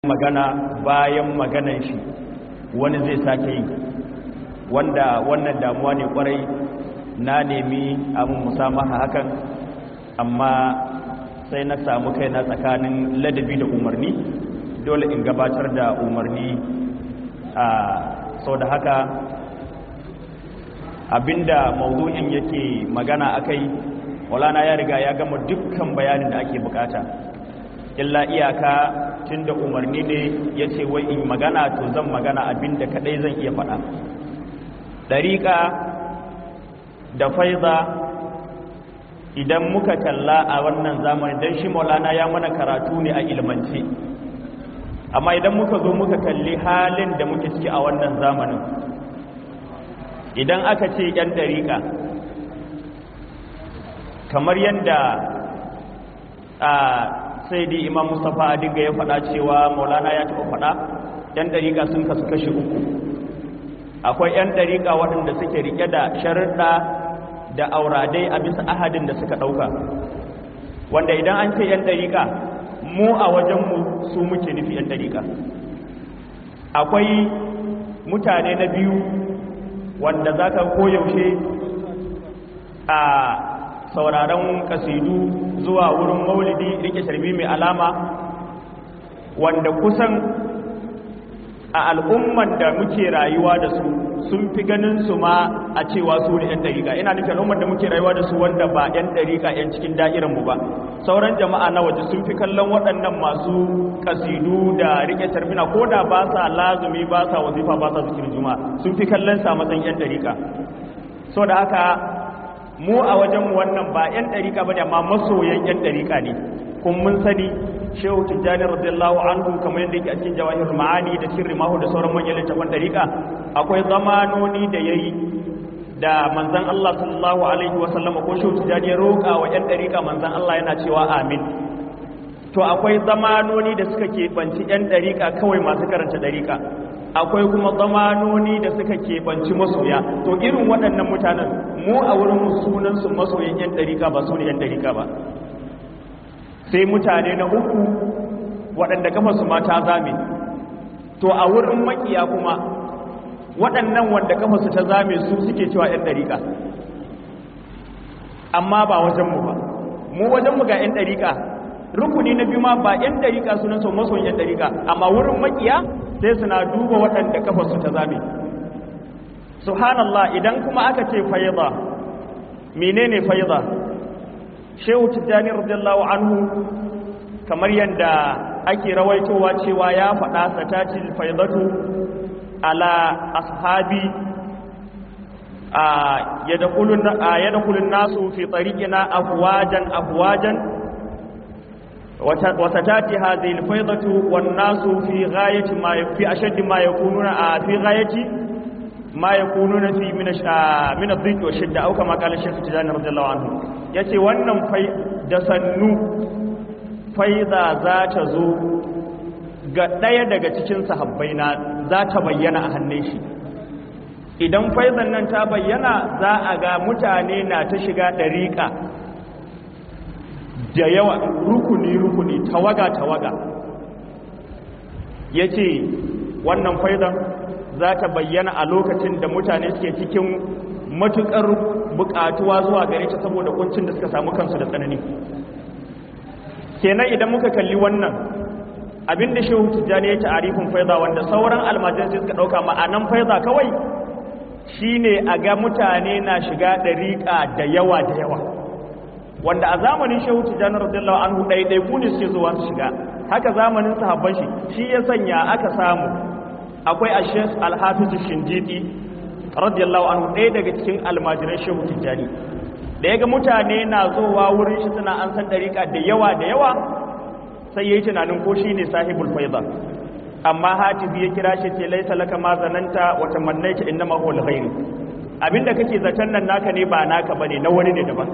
magana bayan maganan shi wani zai sake yi wanda wannan damuwa ne kwarai na nemi abin musamaha hakan amma sai na samu kaina tsakanin ladabi da umarni dole in gabatar da umarni a sau da haka abinda mawuzo'in yake magana akai walana ya riga ya gama dukkan bayanin da ake bukata illa iyaka tun da umarni ne ya ce wai in magana to zan magana abinda kadai zan iya faɗa ɗariƙa da faiza idan muka kalla a wannan zamani don shi maulana ya mana karatu ne a ilmance amma idan muka zo muka kalli halin da muke ciki a wannan zamanin idan aka ce 'yan ɗariƙa kamar yadda a sai dai imam mustapha adiga ya faɗa cewa maulana ya taɓa faɗa 'yan ɗariƙa sun kasu kashi uku akwai 'yan ɗariƙa waɗanda suke riƙe da sharuɗa da auradai a bisa ahadin da suka ɗauka wanda idan an ce 'yan ɗariƙa mu a wajenmu su muke nufi 'yan ɗariƙa akwai mutane na biyu wanda za ka koyaushe a sauraron kasidu zuwa wurin maulidi rike sharbi mai alama wanda kusan a al'umman da muke rayuwa da su sun fi ganin su ma a cewa su ne 'yan dariƙa ina nufin al'umman da muke rayuwa da su wanda ba 'yan dariƙa 'yan cikin da'iranmu ba sauran jama'a na waje sun fi kallon waɗannan masu kasidu da rike tarbina ko da ba sa lazumi ba sa wazifa ba sa zikirin juma'a sun fi kallon sa matsayin 'yan dariƙa so da haka mu a wajenmu wannan ba 'yan ɗariƙa ba ne amma masoyan 'yan ɗariƙa ne kun mun sani shehu tijjani radiyallahu anhu kamar yadda yake a cikin jawahir ma'ani da sirri mahu da sauran manyan littafan ɗariƙa akwai zamanoni da ya yi da manzan Allah sallallahu alaihi wasallam ko shehu tijjani ya roƙa wa 'yan ɗariƙa manzan Allah yana cewa amin to akwai zamanoni da suka keɓanci 'yan ɗariƙa kawai masu karanta ɗariƙa akwai kuma zamanoni da suka keɓanci masoya to irin waɗannan mutanen mu a wurin sunansu masoyan 'yan ɗarika ba su ne 'yan ɗarika ba sai mutane na uku waɗanda kafa su mata zame to a wurin makiya kuma waɗannan wanda kafa su ta zame su suke cewa 'yan ɗarika amma ba wajenmu ba mu wajenmu ga 'yan ɗarika rukuni na biyu ma ba 'yan ɗarika sunansu masoyan 'yan ɗarika amma wurin makiya sai suna duba waɗanda kafarsu ta zame subhanallah idan kuma aka ce faiza menene faiza shehu tijjani radiyallahu anhu kamar yadda ake rawaitowa cewa ya faɗa satacin faizatu ala ashabi a yadda nasu fi tsarikina afuwajan afuwajan وستاتي هذه الفيضة والناس في غاية ما في أشد ما يكونون في غاية ما يكونون في من من الضيق والشدة أو كما قال الشيخ تجاني رضي الله عنه yace wannan fai da sannu faiza za ta zo ga ɗaya daga cikin sahabbai na za ta bayyana a hannun shi idan faizan nan ta bayyana za a ga mutane na ta shiga ɗariƙa da yawa rukuni-rukuni tawaga-tawaga ya ce wannan faizan za ta bayyana a lokacin da mutane suke cikin matukar bukatuwa zuwa gare ta saboda kuncin da suka samu kansu da tsanani kenan idan muka kalli wannan abinda shehu tijjani ya ci arifin faiza wanda sauran almajirai suka dauka ma'anan faiza kawai shine a ga mutane na shiga dariƙa da yawa da yawa wanda a zamanin shehu tijjani radiyallahu anhu ɗaiɗai ku ne suke zuwa su shiga haka zamanin sahabban shi shi ya sanya aka samu akwai a shek alhafizu shinjiti radiyallahu anhu ɗaya daga cikin almajiran shehu tijjani da ya ga mutane na zowa wurin shi suna an san ɗariƙa da yawa da yawa sai ya yi tunanin ko shi ne sahibul faiza amma hatifi ya kira shi ce laisa laka ma zananta wa tamannaita innama huwa alkhair abinda kake zaton nan naka ne ba naka bane na wani ne daban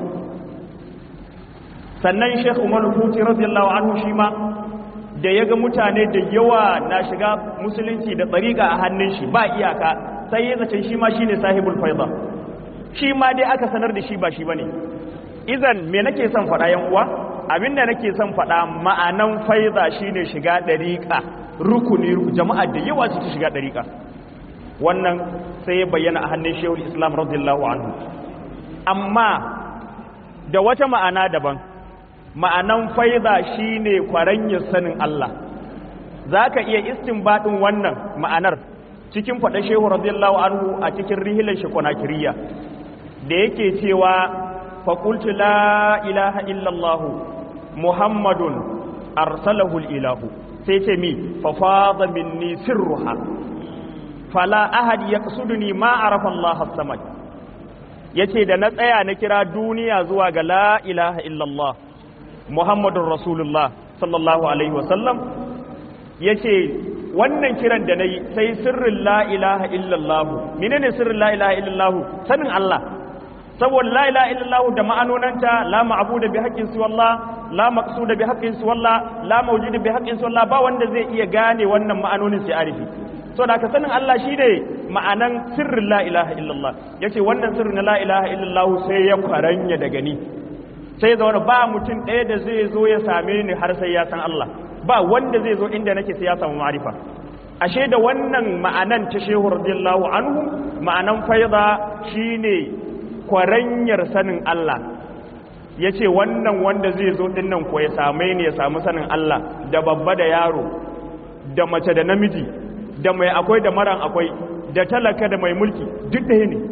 sannan Sheikh Umar Futi radiyallahu anhu shi ma da ya ga mutane da yawa na shiga musulunci da tsariƙa a hannun shi ba iyaka sai ya zace shi ma shine sahibul faiza shi ma dai aka sanar da shi ba shi bane idan me nake son faɗa yan uwa abinda nake son faɗa ma'anan faiza shine shiga ɗariƙa rukuni jama'a da yawa su shiga ɗariƙa wannan sai ya bayyana a hannun shehu islam radiyallahu anhu amma da wata ma'ana daban ma'anan faiza shine kwaranyar sanin Allah za ka iya istinbadin wannan ma'anar cikin faɗa shehu radiyallahu anhu a cikin rihilar shi kwanakiriya da yake cewa faƙultu la ilaha illallahu muhammadun arsalahu ilahu sai ce mi fafada minni sirruha fala ahad yaqsuduni ma arafa Allah as-samad yace da na tsaya na kira duniya zuwa ga la ilaha illallah muhammadun rasulullah sallallahu alaihi wasallam yace wannan kiran da nayi sai sirrin la ilaha illallah menene sirrin la ilaha illallah sanin Allah saboda la ilaha illallah da ma'anonanta la ma'budu bi haqqin su wallah la maqsuda bi haqqin su wallah la mawjudu bi haqqin su wallah ba wanda zai iya gane wannan ma'anonin sai arifi so da ka sanin Allah shine ma'anan sirrin la ilaha illallah yace wannan sirrin la ilaha illallah sai ya kwaranya daga ni sai zaune ba mutum ɗaya da zai zo ya same ni har sai ya san Allah ba wanda zai zo inda nake sai ya samu ma'arifa ashe da wannan ma'anan ta shehu radiyallahu anhu ma'anan faiza shine kwaranyar sanin Allah ya ce wannan wanda zai zo dinnan ko ya same ni ya samu sanin Allah da babba da yaro da mace da namiji da mai akwai da maran akwai da talaka da mai mulki duk da ne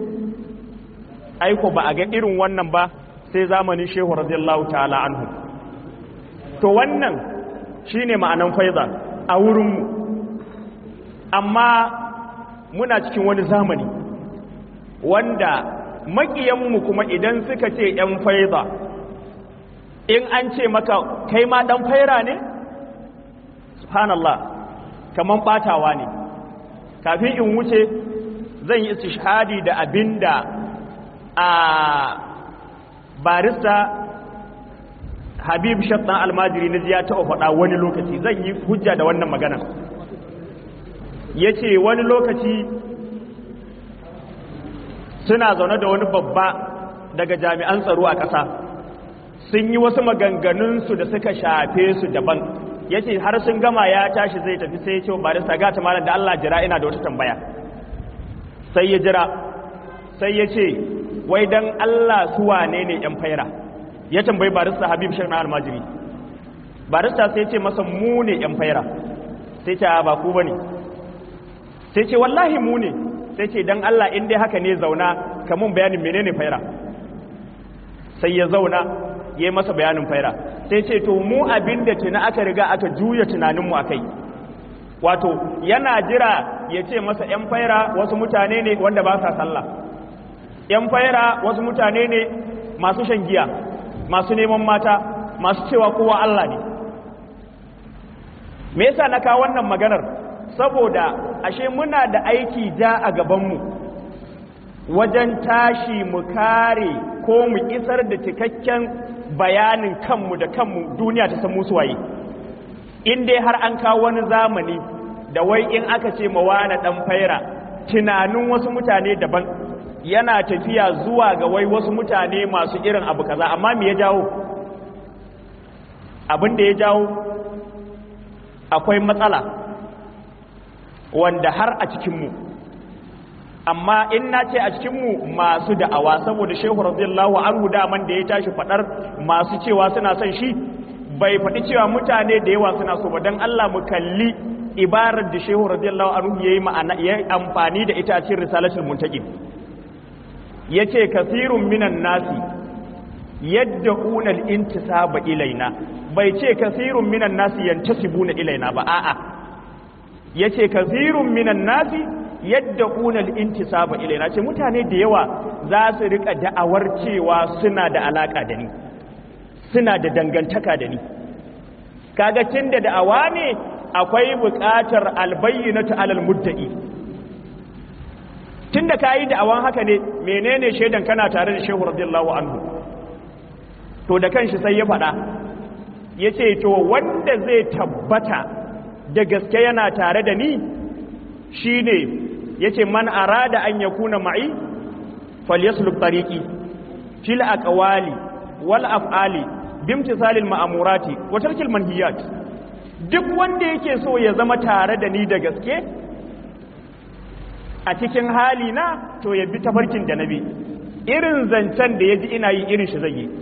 aiko ba a ga irin wannan ba sai zamanin shehu radiyallahu ta'ala anhu to wannan shine ma'anan faiza a wurinmu amma muna cikin wani zamani wanda maƙiyanmu kuma idan suka ce ‘yan faiza in an ce maka kai ma ɗan faira ne? subhanallah kamar ɓatawa ne kafin in wuce zan yi istishhadi da abin da a barista habib shattan almajiri na ya taɓa faɗa wani lokaci zan yi hujja da wannan magana ya ce wani lokaci suna zaune da wani babba daga jami'an tsaro a ƙasa sun yi wasu maganganunsu da suka shafe su daban ya ce har sun gama ya tashi zai tafi sai ya ce barista gata malam da Allah jira ina da wata tambaya sai ya jira sai ya ce wai dan Allah su wane ne yan faira ya tambayi barista Habib Sheikh na almajiri barista sai ya ce masa mu ne yan faira sai ce ba ku bane sai ce wallahi mu ne sai ce dan Allah in dai haka ne zauna kamun bayanin menene faira sai ya zauna ya yi masa bayanin faira sai ce to mu abinda tuna aka riga aka juya tunaninmu a kai wato yana jira ya ce masa 'yan faira wasu mutane ne wanda ba sa sallah 'yan faira wasu mutane ne masu shan giya masu neman mata masu cewa kowa Allah ne me yasa na kawo wannan maganar saboda ashe muna da aiki ja a gabanmu wajen tashi mu kare ko mu isar da cikakken bayanin kanmu da kanmu duniya ta san musu waye in dai har an kawo wani zamani da wai in aka ce mawana dan faira tunanin wasu mutane daban yana tafiya zuwa ga wai wasu mutane masu irin abu kaza amma me ya jawo abin da ya jawo akwai matsala wanda har a cikinmu amma in na ce a cikinmu masu da'awa saboda shehu radiyallahu anhu daman da ya tashi fadar masu cewa suna son shi bai faɗi cewa mutane da yawa suna so ba don Allah mu kalli ibarar da shehu radiyallahu anhu yayi ma'ana yayi amfani da ita a cikin risalatul muntaqim yace kasirun minan nasi yad'una al-intisaba ilaina bai ce kasirun minan nasi yantasibuna ilaina ba a'a yace kasirun minan nasi yadda ƙunar intisaba ilaina ce mutane da yawa za su rika da'awar cewa suna da alaƙa da ni suna da dangantaka da ni kaga tun da da'awa ne akwai buƙatar albayyinatu alal mudda'i tun da ka yi da'awan haka ne menene shaidan kana tare da shehu radiyallahu anhu to da kanshi sai ya faɗa ya ce to wanda zai tabbata da gaske yana tare da ni shi ne ya ce man arada an ya kuna ma'i falyasluk tariki fil aqwali wal af'ali bimtisalil ma'amurati wa tarkil manhiyat duk wanda yake so ya zama tare da ni da gaske a cikin hali na to ya bi tafarkin da nabi irin zancen da ya ji ina yi irin shi zai yi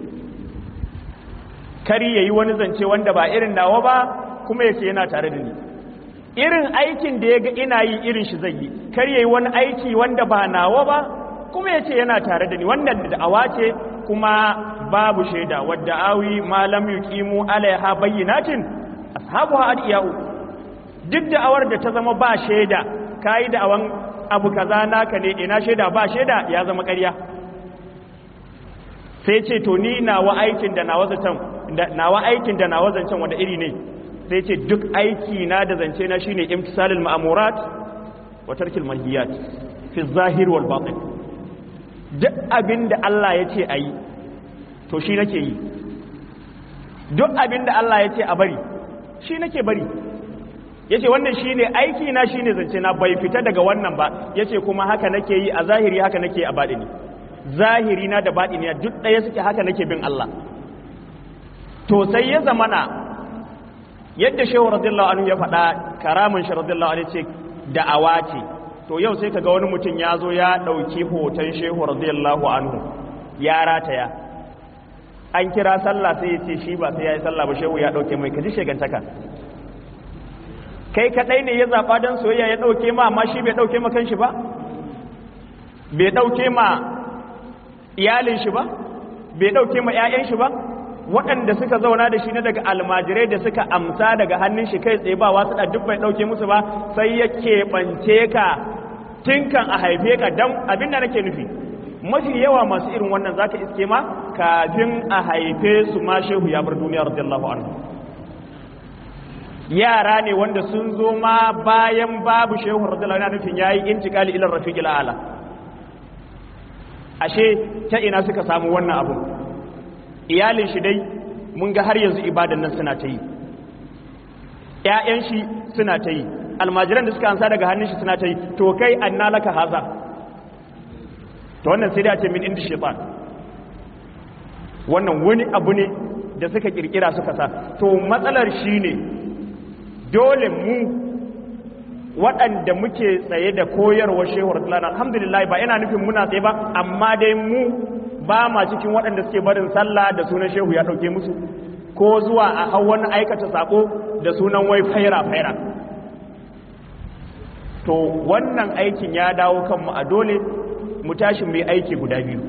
kari ya yi wani zance wanda ba irin nawa ba kuma ya ce yana tare da ni irin aikin da ya ga ina yi irin shi zai yi kar ya yi wani aiki wanda ba nawa ba kuma ya ce yana tare da ni wannan da'awa ce kuma babu shaida wadda awi malam yuqimu alaiha bayyinatin ashabuha adiyau duk da'awar da ta zama ba shaida kai da'awan abu kaza naka ne ina shaida ba shaida ya zama ƙarya sai ce to ni nawa aikin da nawa zancen nawa aikin da nawa zancen wanda iri ne sai ce duk aiki na da zance na shine imtisalul ma'murat wa tarkil manhiyat fi zahir wal batin duk abinda Allah ya ce ayi to shi nake yi duk abinda Allah ya ce a bari shi nake bari yace wannan shine aiki na shine zance na bai fita daga wannan ba yace kuma haka nake yi a zahiri haka nake a batini zahiri na da batini duk ɗaya suke haka nake bin Allah to sai ya zamana yadda shehu radiyallahu anhu ya faɗa karamin shi radiyallahu anhu ce da'awa ce to yau sai kaga wani mutum ya zo ya ɗauki hoton shehu radiyallahu anhu ya rataya an kira sallah sai ya ce shi ba sai ya yi sallah ba shehu ya ɗauke mai kaji shegantaka kai kaɗai ne ya zaɓa don soyayya ya ɗauke ma amma shi bai ɗauke ma kanshi ba bai ɗauke ma iyalin shi ba bai ɗauke ma 'ya'yan shi ba waɗanda suka zauna da shi na daga almajirai da suka amsa daga hannun shi kai tsaye ba wasu da duk bai ɗauke musu ba sai ya keɓance ka tinkan a haife ka don abin da nake nufi mafi yawa masu irin wannan zaka iske ma kafin a haife su ma shehu ya bar duniya radiyallahu anhu yara ne wanda sun zo ma bayan babu shehu radiyallahu anhu nufin yayi intikali ila rafiqil ala ashe ta ina suka samu wannan abu iyalin shi dai mun ga har yanzu ibadan nan suna ta yi ƴaƴan shi suna ta yi almajiran da suka ansa daga hannun shi suna ta yi to kai anna laka haza to wannan sai da ce min inda shaitan wannan wani abu ne da suka kirkira suka sa to matsalar shi ne dole mu waɗanda muke tsaye da koyarwar shehu rasulana alhamdulillah ba yana nufin muna tsaye ba amma dai mu ba ma cikin waɗanda suke barin sallah da sunan shehu ya ɗauke musu ko zuwa a hau wani aikata sako da sunan wai faira faira to wannan aikin ya dawo kanmu a dole mu tashi mai aiki guda biyu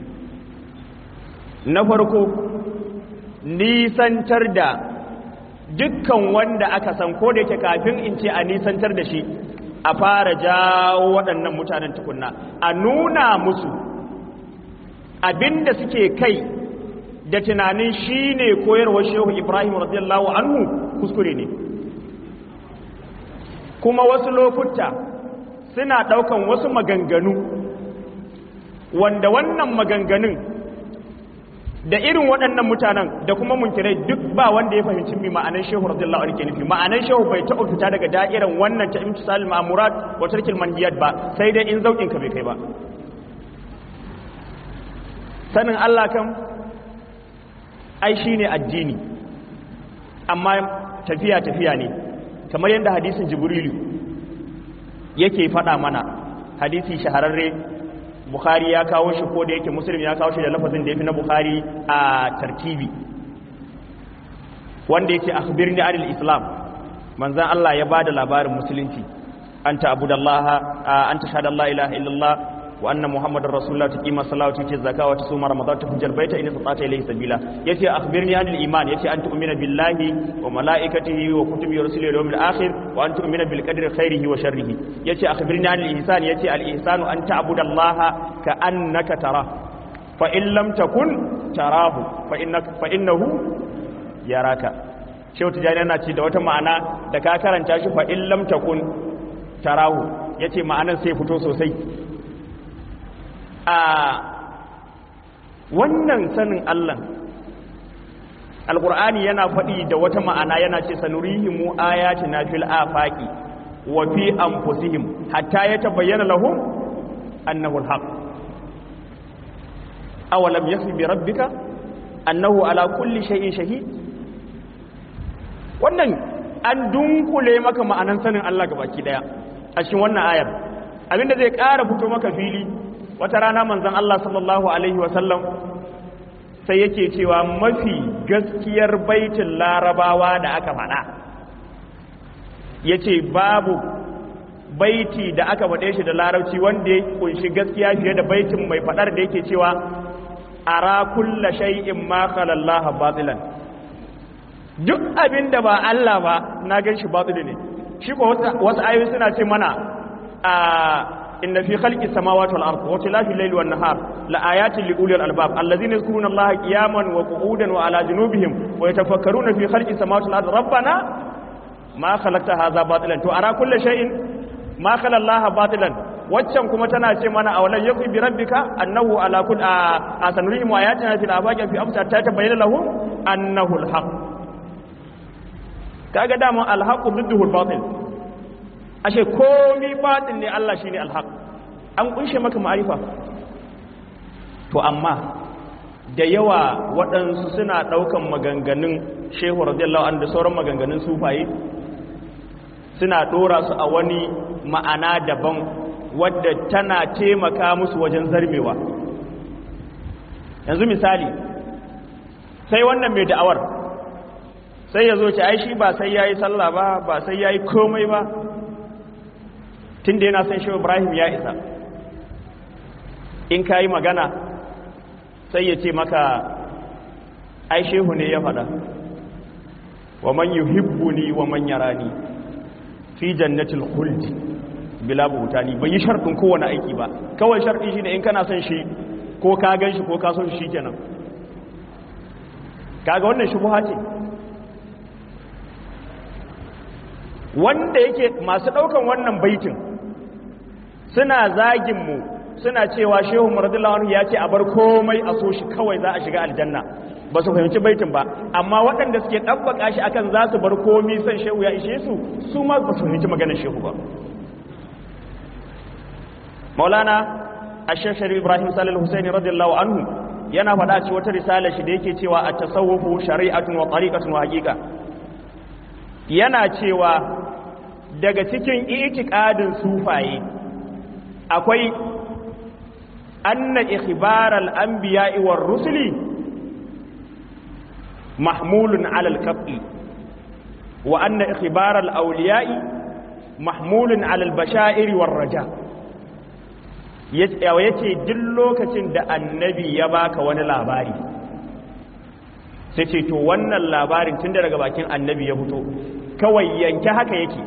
na farko nisantar da dukkan wanda aka san ko da yake kafin in ce a nisantar da shi a fara jawo waɗannan mutanen tukunna a nuna musu abinda suke kai da tunanin shi ne koyarwar shehu ibrahim radiyallahu anhu kuskure ne kuma wasu lokuta suna ɗaukan wasu maganganu wanda wannan maganganun da irin waɗannan mutanen da kuma munkirai duk ba wanda ya fahimci mi ma'anar shehu radiyallahu anhu ke nufi ma'anar shehu bai taɓa fita daga da'iran wannan ta imtisal ma'murat wa tarkil mandiyat ba sai dai in zaukin ka bai kai ba sanin Allah kan ai shine addini amma tafiya tafiya ne kamar yadda hadisin jibrilu yake faɗa mana hadisi shahararre bukhari ya kawo shi ko da yake muslim ya kawo shi da lafazin da ya fi na bukhari a tartibi wanda yake akhbirni anil islam manzan Allah ya bada labarin musulunci anta abudallaha anta shahada la ilaha illallah wa anna muhammadar rasulullah tuqima salata tuti zakata wa tusuma ramadan tuhajjal baita in istata ilayhi sabila yace akhbirni anil iman yace an tu'mina billahi wa malaikatihi wa kutubihi wa rusulihi wal yawmil akhir wa an tu'mina bil qadri khairihi wa sharrihi yace akhbirni anil ihsan yace al ihsanu an ta'budallaha ka annaka tara fa in lam takun tarahu fa innaka fa innahu yaraka shehu tijani yana ce da wata ma'ana da ka karanta shi fa in lam takun tarahu yace ma'anan sai fito sosai a wannan sanin Allah alqur'ani yana faɗi da wata ma'ana yana ce sanurihimu ayatina fil afaqi wa fi anfusihim hatta yatabayyana lahum annahu alhaq awalam yakfi bi rabbika annahu ala kulli shay'in shahid wannan an dunkule maka ma'anan sanin Allah gabaki daya a cikin wannan ayar abinda zai ƙara fito maka fili wata rana manzon Allah sallallahu alaihi wa sallam sai yake cewa mafi gaskiyar baitin larabawa da aka faɗa yace babu baiti da aka faɗe shi da larabci wanda ya kunshi gaskiya fiye da baitin mai faɗar da yake cewa ara kulla shay'in ma khala Allah batilan duk abin da ba Allah ba na gan shi batili ne shi ko wasu ayoyi suna ce mana a inna fi khalqis samawati wal ardi wa tilafi al-layli wan nahar la ayatin li ulil albab allazina yadhkuruna Allah qiyaman wa qu'udan wa ala junubihim wa yatafakkaruna fi khalqis samawati wal ardi rabbana ma khalaqta hadha batilan to ara kulli shay'in ma khala Allah batilan waccan kuma tana ce mana awalan yakun bi rabbika annahu ala kull a sanurihim ayatina fil afaqi fi absar ta tabayyana lahum annahu al-haq kaga dama alhaqu dudduhu albatil ashe komi batil ne Allah shine alhaq an kunshe maka ma'arifa to amma da yawa waɗansu suna ɗaukan maganganun shehu radiyallahu anhu da sauran maganganun sufaye suna ɗora su a wani ma'ana daban wadda tana taimaka musu wajen zarmewa yanzu misali sai wannan mai da'awar sai ya zo ce ai shi ba sai ya yi sallah ba ba sai ya yi komai ba tun da yana son shi ibrahim ya isa in ka yi magana sai ya ce maka ai shehu ne ya faɗa wa man yuhibbuni wa man yarani fi jannatil khuldi bila buhutani bai yi sharɗin kowane aiki ba kawai sharɗi shine in kana son shi ko ka gan shi ko ka son shi kenan kaga wannan shubuha ce wanda yake masu ɗaukan wannan baitin suna zagin mu suna cewa shehu muradullah anhu ya ce a bar komai a so shi kawai za a shiga aljanna ba su fahimci baitin ba amma waɗanda suke ɗabbaka shi akan za su bar komai san shehu ya ishe su su ma ba su fahimci maganar shehu ba maulana ashashar ibrahim salil husaini radiyallahu anhu yana faɗa ci wata risala shi da yake cewa a tasawufu shari'atun wa tariqatun wa haqiqa yana cewa daga cikin itikadin sufaye akwai anna ikhbaral anbiya'i war rusuli mahmulun ala al-qat'i wa anna ikhbaral awliya'i mahmulun ala al-bashairi war raja' ya ce duk lokacin da annabi ya baka wani labari sai ce to wannan labarin tun da daga bakin annabi ya fito kawai yanke haka yake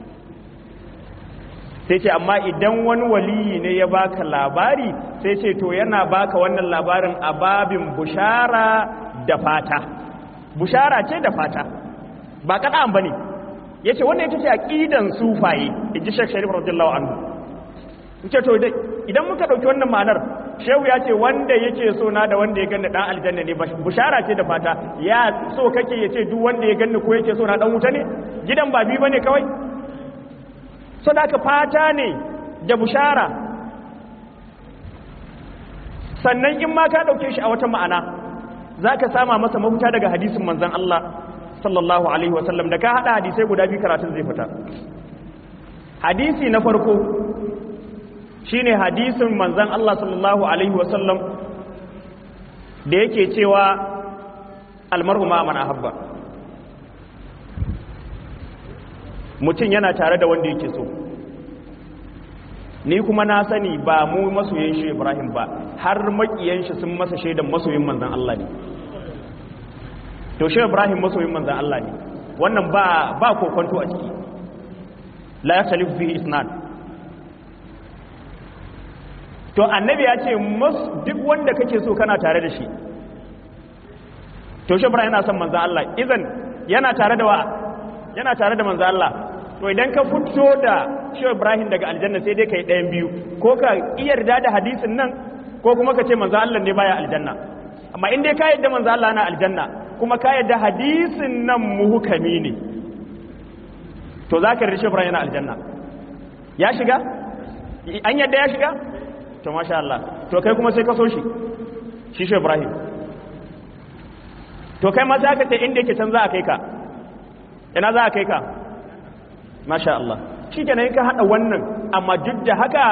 sai ce amma idan wani waliyi ne ya baka labari sai ce to yana baka wannan labarin a babin bushara da fata bushara ce da fata ba kaɗan ba ne ya ce wannan ita ce aƙidan sufaye in ji shek sharif radiyallahu anhu ce to idan muka ɗauki wannan ma'anar shehu ya ce wanda yake so na da wanda ya ganni dan aljanna ne bushara ce da fata ya so kake ya ce duk wanda ya ganni ko yake so na dan wuta ne gidan ba bi bane kawai so da ka fata ne da bushara sannan in ma ka ɗauke shi a wata ma'ana za ka sama masa mafuta daga hadisin manzon Allah sallallahu alaihi wasallam da ka haɗa hadisai guda biyu karatun zai fita hadisi na farko shine hadisin manzan Allah sallallahu alaihi wasallam da yake cewa almar'u ma man ahabba mutum yana tare da wanda yake so ni kuma na sani ba mu masoyin shi Ibrahim ba har makiyan shi sun masa shaidan masoyin manzan Allah ne to shi Ibrahim masoyin manzan Allah ne wannan ba ba kokonto a ciki la yakhtalif fihi isnad to annabi ya ce duk wanda kake so kana tare da shi to shi yana son manzo Allah idan yana tare da wa yana tare da manzo Allah to idan ka fito da shi Ibrahim daga aljanna sai dai kai ɗayan biyu ko ka yarda da hadisin nan ko kuma ka ce manzo Allah ne baya aljanna amma in dai ka yarda manzo Allah na aljanna kuma ka yarda hadisin nan muhukami ne to zaka yarda shi Ibrahim yana aljanna ya shiga an yarda ya shiga to masha Allah to kai kuma sai ka so shi shi shi Ibrahim to kai ma sai aka ce inda yake can za a kai ka ina za a kai ka masha Allah shi kenan ka hada wannan amma duk da haka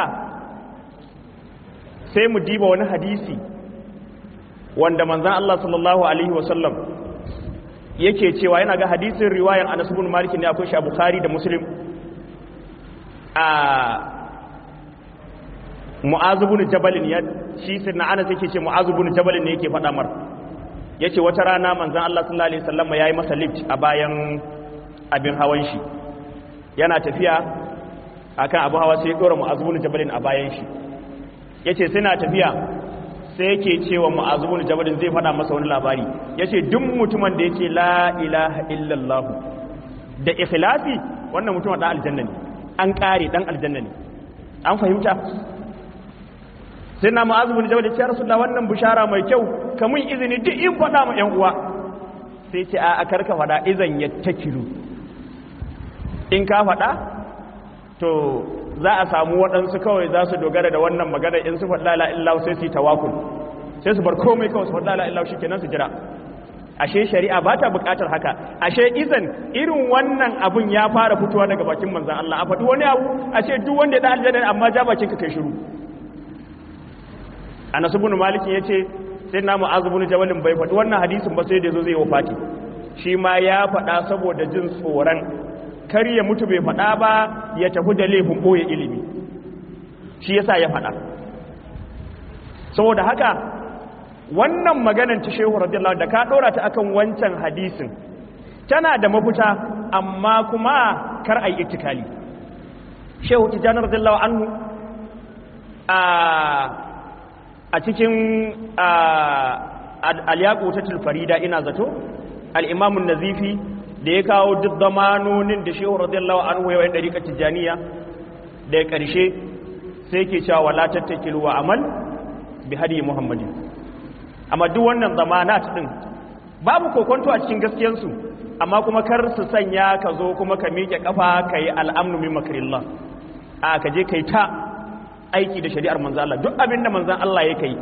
sai mu diba wani hadisi wanda manzan Allah sallallahu alaihi wasallam yake cewa yana ga hadisin riwayan Anas ibn Malik ne akwai shi a Bukhari da Muslim a Mu'az ibn Jabal ne shi sirna Anas yake ce Mu'az ibn Jabal ne yake faɗa mar yace wata rana manzan Allah sallallahu alaihi wasallam yayi masa lift a bayan abin hawan shi yana tafiya akan abu hawa sai ya dora Mu'az ibn Jabal a bayan shi yace sai na tafiya sai yake cewa ma'azubun jabalin zai fada masa wani labari ya ce duk mutumin da yake la ilaha illallah da ikhlasi wannan mutumin ɗan aljanna ne an ƙare ɗan aljanna ne an fahimta sai na ma'azubun jabalin ce rasu da wannan bishara mai kyau kamun izini duk in faɗa ma ‘yan uwa sai ce a karka faɗa izan ya takilu in ka faɗa to za a samu waɗansu kawai za su dogara da wannan magana in su faɗa la illahu sai su yi tawakul sai su bar komai kawai su faɗa la illahu shikenan su jira ashe shari'a ba ta buƙatar haka ashe izan irin wannan abun ya fara fitowa daga bakin manzon Allah a faɗi wani abu ashe duk wanda ya da aljanna amma ja bakin ka kai shiru Anas ibn Malik yace sai na Mu'az ibn Jabal bai faɗi wannan hadisin ba sai da zo zai wafati shi ma ya faɗa saboda jin tsoron kar ya mutu bai faɗa ba ya tafi da laifin ɓoye ilimi shi yasa ya faɗa saboda haka wannan maganan ta shehu radiyallahu da ka ɗora ta akan wancan hadisin tana da mafuta amma kuma kar a yi itikali shehu tijjani radiyallahu anhu a cikin al-yaqu ta farida ina zato al-imamun nazifi da ya kawo duk zamanonin da shehu radiyallahu anhu ya wayar dariƙar tijaniya da ya ƙarshe sai ke cewa wala tattakilu wa amal bi hadi muhammadin amma duk wannan zamanat din babu kokonto a cikin gaskiyarsu amma kuma kar su sanya ka zo kuma ka miƙe kafa ka yi al'amnu min makrillah a ka je kai ta aiki da shari'ar manzan Allah duk abin da manzan Allah ya kai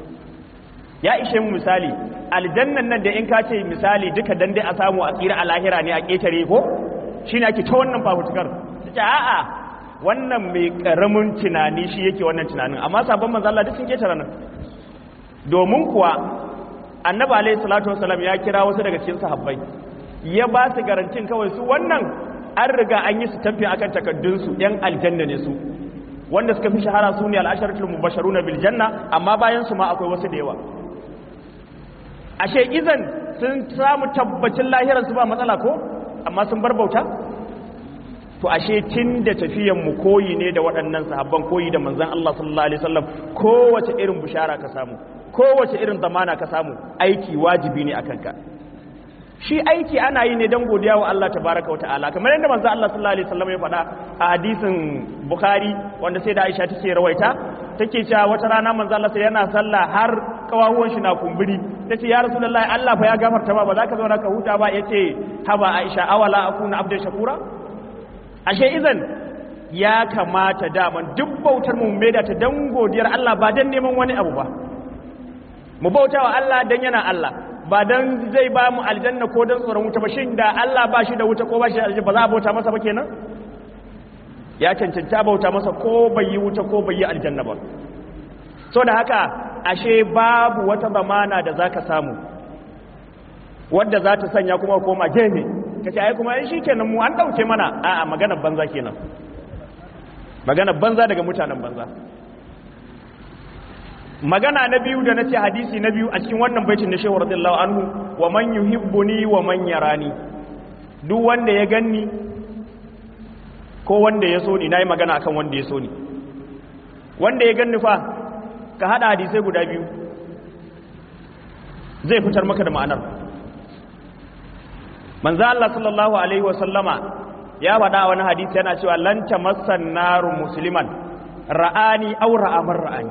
ya ishe mu misali aljannan nan da in ka ce misali duka dan dai a samu a tsira a lahira ne a ƙetare ko shi ne ake ta wannan fafutukar ta a'a wannan mai ƙaramin tunani shi yake wannan tunanin amma sabon manzo Allah duk sun ƙetare nan domin kuwa annabi alaihi salatu wasalam ya kira wasu daga cikin sahabbai ya ba su garantin kawai su wannan an riga an yi su tafi akan takaddunsu yan aljanna ne su wanda suka fi shahara su ne al'asharatul mubasharuna bil janna amma bayan su ma akwai wasu da yawa ashe izan sun samu tabbacin lahiransu ba matsala ko amma sun bar bauta to ashe tun da tafiyanmu koyi ne da waɗannan sahabban koyi da manzan Allah sallallahu alaihi wasallam kowace irin bishara ka samu kowace irin zamana ka samu aiki wajibi ne akan ka shi aiki ana yi ne don godiya wa Allah tabaraka wa ta'ala kamar yadda manzan Allah sallallahu alaihi wasallam ya faɗa a hadisin Bukhari wanda sai da Aisha take rawaita take cewa wata rana manzan Allah sai yana sallah har kawahuwan shi na kumburi tace ya rasulullahi Allah fa ya gafarta ma ba za ka zauna ka huta ba yace haba Aisha awala akuna abdan shakura ashe izan ya kamata daman duk bautar mu mai da ta dan godiyar Allah ba dan neman wani abu ba mu bauta wa Allah dan yana Allah ba dan zai ba mu aljanna ko dan tsoron wuta ba shin da Allah ba shi da wuta ko ba shi da aljanna ba za a bauta masa ba kenan ya cancanta bauta masa ko bai yi wuta ko bai yi aljanna ba so da haka ashe babu wata zamana da zaka samu wadda za ta sanya kuma koma gefe ka ce ai kuma ai shi kenan mu an ɗauke mana a'a maganar banza kenan maganar banza daga mutanen banza magana na biyu da na ce hadisi na biyu a cikin wannan baitin da shehu radiyallahu anhu wa man yuhibbuni wa man yarani duk wanda ya ganni ko wanda ya so ni nayi magana akan wanda ya so ni wanda ya ganni fa ka hada hadisai guda biyu zai fitar maka da ma'anar manzo Allah sallallahu alaihi wasallama ya faɗa wani hadisi yana cewa lan tamassan naru musliman ra'ani aw ra'a man ra'ani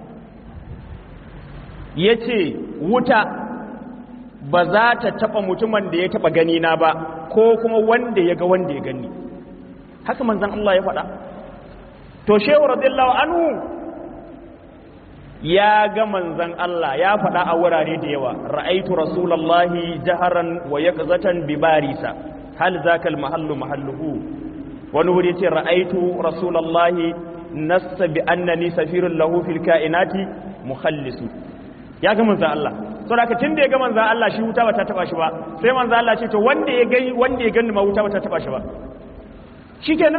yace wuta ba za ta taba mutumin da ya taba gani na ba ko kuma wanda ya ga wanda ya gani haka manzon Allah ya faɗa to shehu radiyallahu anhu ya ga manzan Allah ya faɗa a wurare da yawa ra'aitu rasulallahi jaharan wa yaqzatan bi barisa hal zaka al mahallu mahalluhu wani wuri ce ra'aitu rasulallahi nassa bi annani safirun lahu fil kainati mukhallisu ya ga manzan Allah saboda haka tunda ya ga manzan Allah shi wuta bata taba shi ba sai manzan Allah ce to wanda ya gani wanda ya gani ma wuta bata taba shi ba shikenan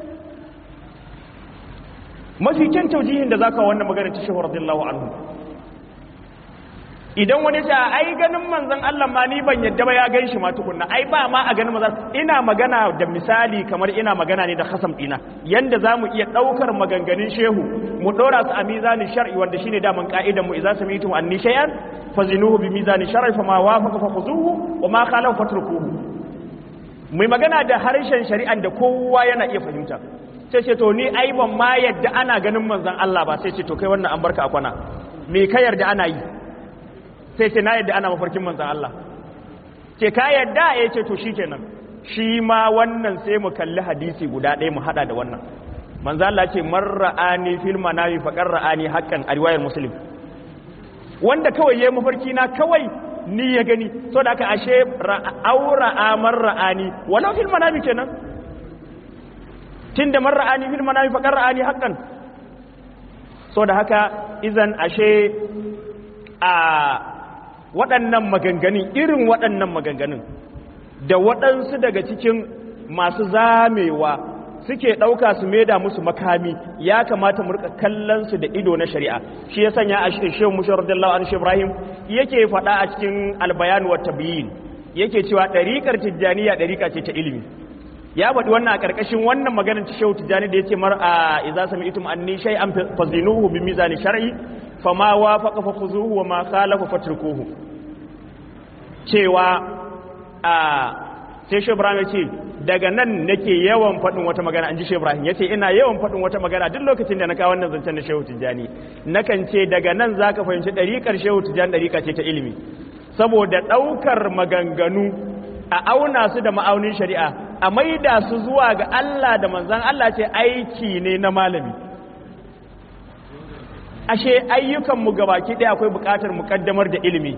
mafi kyan taujihin da zaka wannan magana ta shehu radiyallahu anhu idan wani ta ai ganin manzon Allah ma ni ban yadda ba ya gan shi ma tukunna ai ba ma a ganin manzon ina magana da misali kamar ina magana ne da khasam dina yanda zamu iya daukar maganganun shehu mu dora su a mizanin shar'i wanda shine daman ka'idan mu idza sami'tum anni shay'an fazinuhu bi mizanin shar'i fama wafaqa fakhuzuhu wa ma khalafa fatrukuhu mai magana da harshen shari'an da kowa yana iya fahimta sai ce to ni ai ban ma yadda ana ganin manzon Allah ba sai ce to kai wannan an barka a kwana me ka yarda ana yi sai ce na yadda ana mafarkin manzon Allah ce ka yadda ya ce to shikenan shi ma wannan sai mu kalli hadisi guda ɗaya mu hada da wannan manzon Allah ce man ra'ani fil manami faqar ra'ani haqqan a riwayar muslim wanda kawai yayi mafarki na kawai ni ya gani so da aka ashe aura amar ra'ani walau fil manami kenan tunda man ra'ani fil manami faqar ra'ani haqqan so da haka izan ashe a waɗannan maganganun irin waɗannan maganganun da waɗansu daga cikin masu zamewa suke ɗauka su maida musu makami ya kamata mu rika kallon su da ido na shari'a shi ya sanya a shehu mushar radiyallahu anhu ibrahim yake faɗa a cikin albayan wa tabyin yake cewa ɗariƙar tijjaniya ɗariƙa ce ta ilimi ya faɗi wannan a ƙarƙashin wannan maganar ta shehu tijjani da yace mar a idza sami'tum anni shay'an fazinuhu bi mizani shar'i fama wafaqa fakhuzuhu wa ma khalafa fatrukuhu cewa a sai shehu ibrahim ya ce daga nan nake yawan faɗin wata magana an ji shehu ibrahim ya ce ina yawan faɗin wata magana duk lokacin da na kawo wannan zancen na shehu tijjani nakan ce daga nan za ka fahimci ɗariƙar shehu tijjani ɗariƙa ce ta ilimi saboda ɗaukar maganganu a auna su da ma'aunin shari'a a maida su zuwa ga Allah da manzan Allah ce aiki ne na malami ashe ayyukanmu gabaki ɗaya akwai buƙatar muƙaddamar da ilimi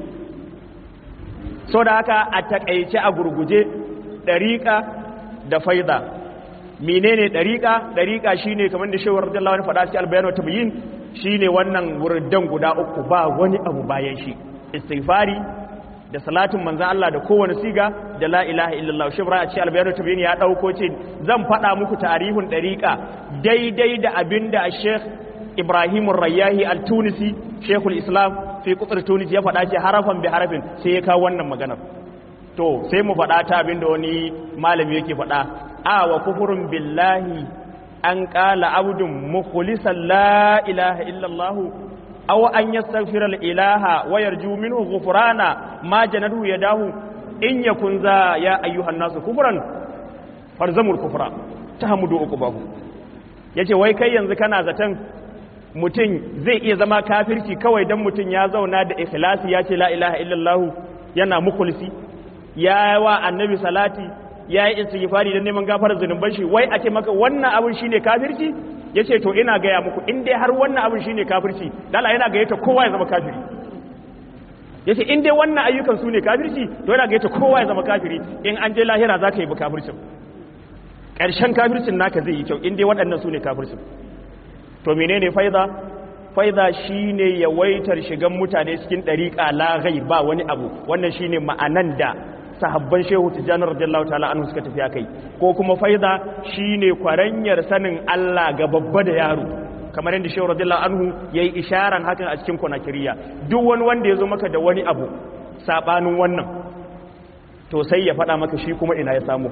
so da haka a taƙaice a gurguje ɗariƙa da faida menene ɗariƙa ɗariƙa shine kamar da shewar radiyallahu anhu faɗa cikin albayan wata bayin shine wannan wurdan guda uku ba wani abu bayan shi istighfari da salatin manzan Allah da kowane siga da la ilaha illallah shi a cikin albayan wata bayin ya ɗauko ce zan faɗa muku tarihun ɗariƙa daidai da abin da Sheikh Ibrahim Rayyahi Al-Tunisi Sheikhul Islam fi kutsar Tunis ya faɗa ce harafan bi harafin sai ya kawo wannan maganar to sai mu faɗa ta abin da wani malami yake faɗa a wa kufurun billahi an ƙala abudun mukhlisan la ilaha illallah aw an yastaghfira al-ilaha wa yarju minhu ghufrana ma janadu yadahu in yakun za ya ayyuhan nasu kufran farzamul kufra tahmudu uqbahu yace wai kai yanzu kana zaton mutum zai iya zama kafirci kawai dan mutum ya zauna da ikhlasi ya ce la ilaha illallah yana mukhlisi ya wa annabi salati ya yi istighfari don neman gafarar zunuban shi wai a ce maka wannan abin shine kafirci yace to ina gaya muku in dai har wannan abin shine kafirci dala yana gayyata kowa ya zama kafiri yace in dai wannan ayyukan su ne kafirci to yana gayyata kowa ya zama kafiri in an je lahira zaka yi kafircin ƙarshen kafircin naka zai yi kyau in dai waɗannan su ne kafircin to menene faida faida shine yawaitar shigan mutane cikin ɗariƙa la ba wani abu wannan shine ma'anan da sahabban shehu tijjani radiyallahu ta'ala anhu suka tafi kai ko kuma faida shine kwaranyar sanin Allah ga babba da yaro kamar yadda shehu radiyallahu anhu yayi isharan hakan a cikin kunakiriya duk wani wanda yazo maka da wani abu sabanin wannan to sai ya faɗa maka shi kuma ina ya samu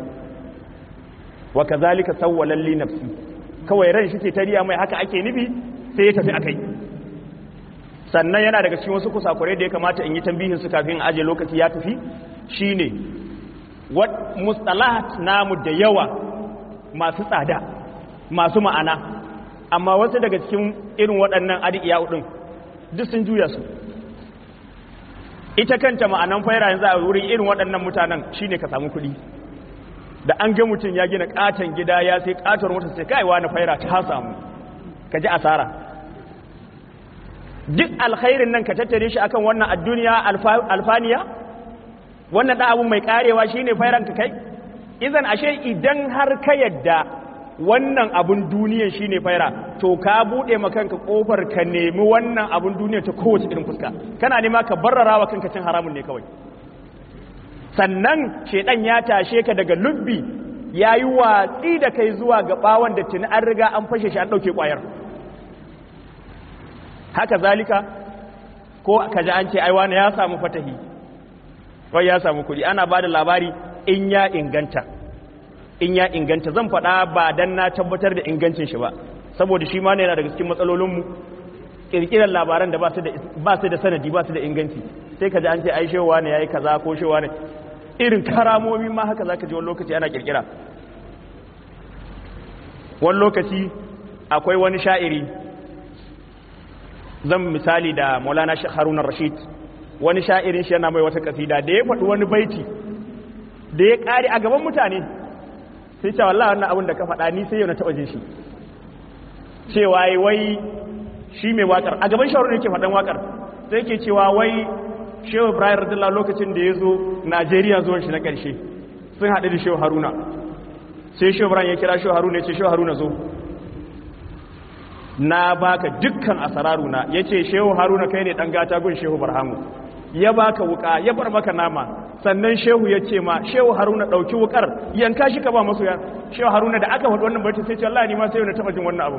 wa kazalika sawwalan li nafsi kawai ran shi ke tariya mai haka ake nufi sai ya tafi akai sannan yana daga cikin wasu kusakurai da ya kamata in yi tambihin su kafin aje lokaci ya tafi shine wat mustalahat namu da yawa masu tsada masu ma'ana amma wasu daga cikin irin waɗannan adiya din duk sun juya su ita kanta ma'anan faira yanzu a wurin irin waɗannan mutanen shine ka samu kuɗi da an ga mutum ya gina katon gida ya sai katon wata sai kai wani faira ta samu ka ji asara duk alkhairin nan ka tattare shi akan wannan adduniya alfaniya wannan da abu mai karewa shine fairan ka kai idan ashe idan har ka yadda wannan abun duniyan shine faira to ka bude ma kanka kofar ka nemi wannan abun duniya ta kowace irin fuska kana nema ka barrara wa kanka cin haramun ne kawai sannan shedan ya tashe ka daga lubbi yayi watsi da kai zuwa ga bawon da tuni an riga an fashe shi an dauke kwayar haka zalika ko kaji an ce ai wani ya samu fatahi wai ya samu kuɗi ana bada labari in ya inganta in ya inganta zan faɗa ba dan na tabbatar da ingancin shi ba saboda shi ma ne yana daga cikin matsalolinmu kirkirar labaran da ba su da sanadi ba su da inganci sai ka ji an ce ai shewa ne ya yi kaza ko shewa ne irin karamomi ma haka za ka ji wani lokaci ana kirkira wani lokaci akwai wani sha'iri zan misali da maulana haruna rashid wani sha'irin shi yana mai wata kasida da ya faɗi wani baiti da ya ƙare a gaban mutane sai cewa Allah wannan abin da ka faɗa ni sai yau na taɓa jin shi cewa wai shi mai waƙar a gaban shawarar yake faɗan waƙar sai ke cewa wai shehu ibrahim radiyallahu lokacin da ya zo najeriya zuwan shi na ƙarshe sun haɗu da shehu haruna sai shehu ibrahim ya kira shehu haruna ya ce shehu haruna zo na baka dukkan asararuna ya ce shehu haruna kai ne ɗan gata gun shehu barhamu ya baka wuka ya bar maka nama sannan shehu ya ce ma shehu haruna ɗauki wukar yanka shi ka ba masu ya shehu haruna da aka faɗi wannan baiti sai ce Allah ni ma sai na taɓa jin wannan abu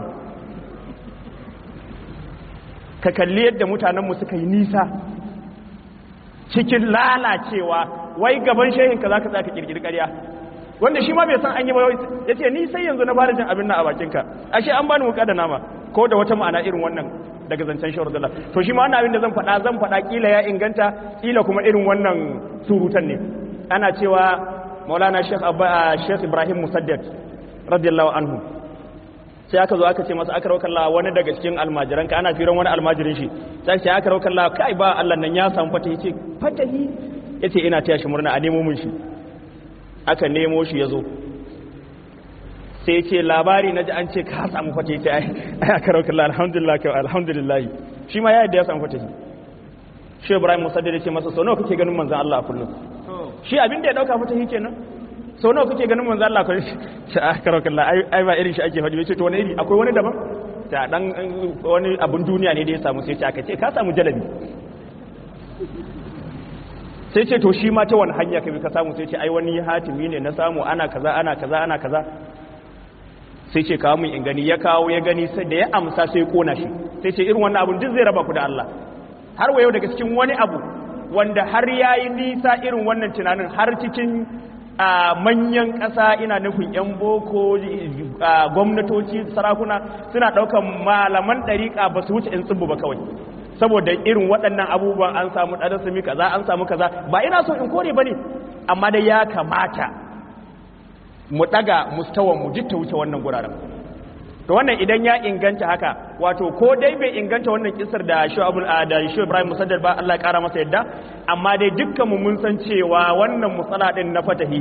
ka kalli yadda mutanenmu suka yi nisa cikin lalacewa wai gaban shehin ka zaka tsaka kirkiri ƙarya wanda shi ma bai san an yi ba ya ce ni sai yanzu na fara jin abin nan a bakinka ashe an bani wuka da nama ko da wata ma'ana irin wannan daga zancen shawar dala to shi ma wannan abin da zan faɗa zan faɗa kila ya inganta kila kuma irin wannan surutan ne ana cewa maulana sheikh abba sheikh ibrahim musaddad radiyallahu anhu sai aka zo aka ce masa aka rawar Allah wani daga cikin almajiran ka ana firan wani almajirin shi sai ce aka rawar Allah kai ba Allah nan ya samu fatahi ce fatahi yace ina taya shi murna a nemo mun shi aka nemo shi yazo sai ce labari na ji an ce ka samu fatahi ce ai aka rawar Allah alhamdulillah kai alhamdulillah shi ma ya yadda ya samu fatahi shi Ibrahim Musaddad ya ce masa so nawa kake ganin manzon Allah a kullum shi abin da ya dauka fatahi kenan sau nawa kuke ganin manzo Allah kai shi aka rauka Allah ai ba irin shi ake faɗi yace to wani iri akwai wani daban ta dan wani abun duniya ne da ya samu sai ce aka ce ka samu jalabi sai ce to shi ma ta wani hanya kai ka samu sai ce ai wani hatimi ne na samu ana kaza ana kaza ana kaza sai ce kawo mun in gani ya kawo ya gani sai da ya amsa sai ya kona shi sai ce irin wannan abun duk zai raba ku da Allah har wa yau daga cikin wani abu wanda har yayi nisa irin wannan tunanin har cikin a manyan ƙasa ina nufin 'yan boko gwamnatoci sarakuna suna ɗaukan malaman ɗariƙa ba su wuce 'yan tsibu ba kawai saboda irin waɗannan abubuwan an samu ɗarasami kaza an samu kaza ba ina so in kore ba ne amma dai ya kamata mu ɗaga mustawan mu ta wuce wannan guraren to wannan idan ya inganta haka wato ko dai bai inganta wannan kisar da shi da shi Ibrahim Musaddad ba Allah ya kara masa yadda amma dai dukkan mu mun san cewa wannan musala din na fatahi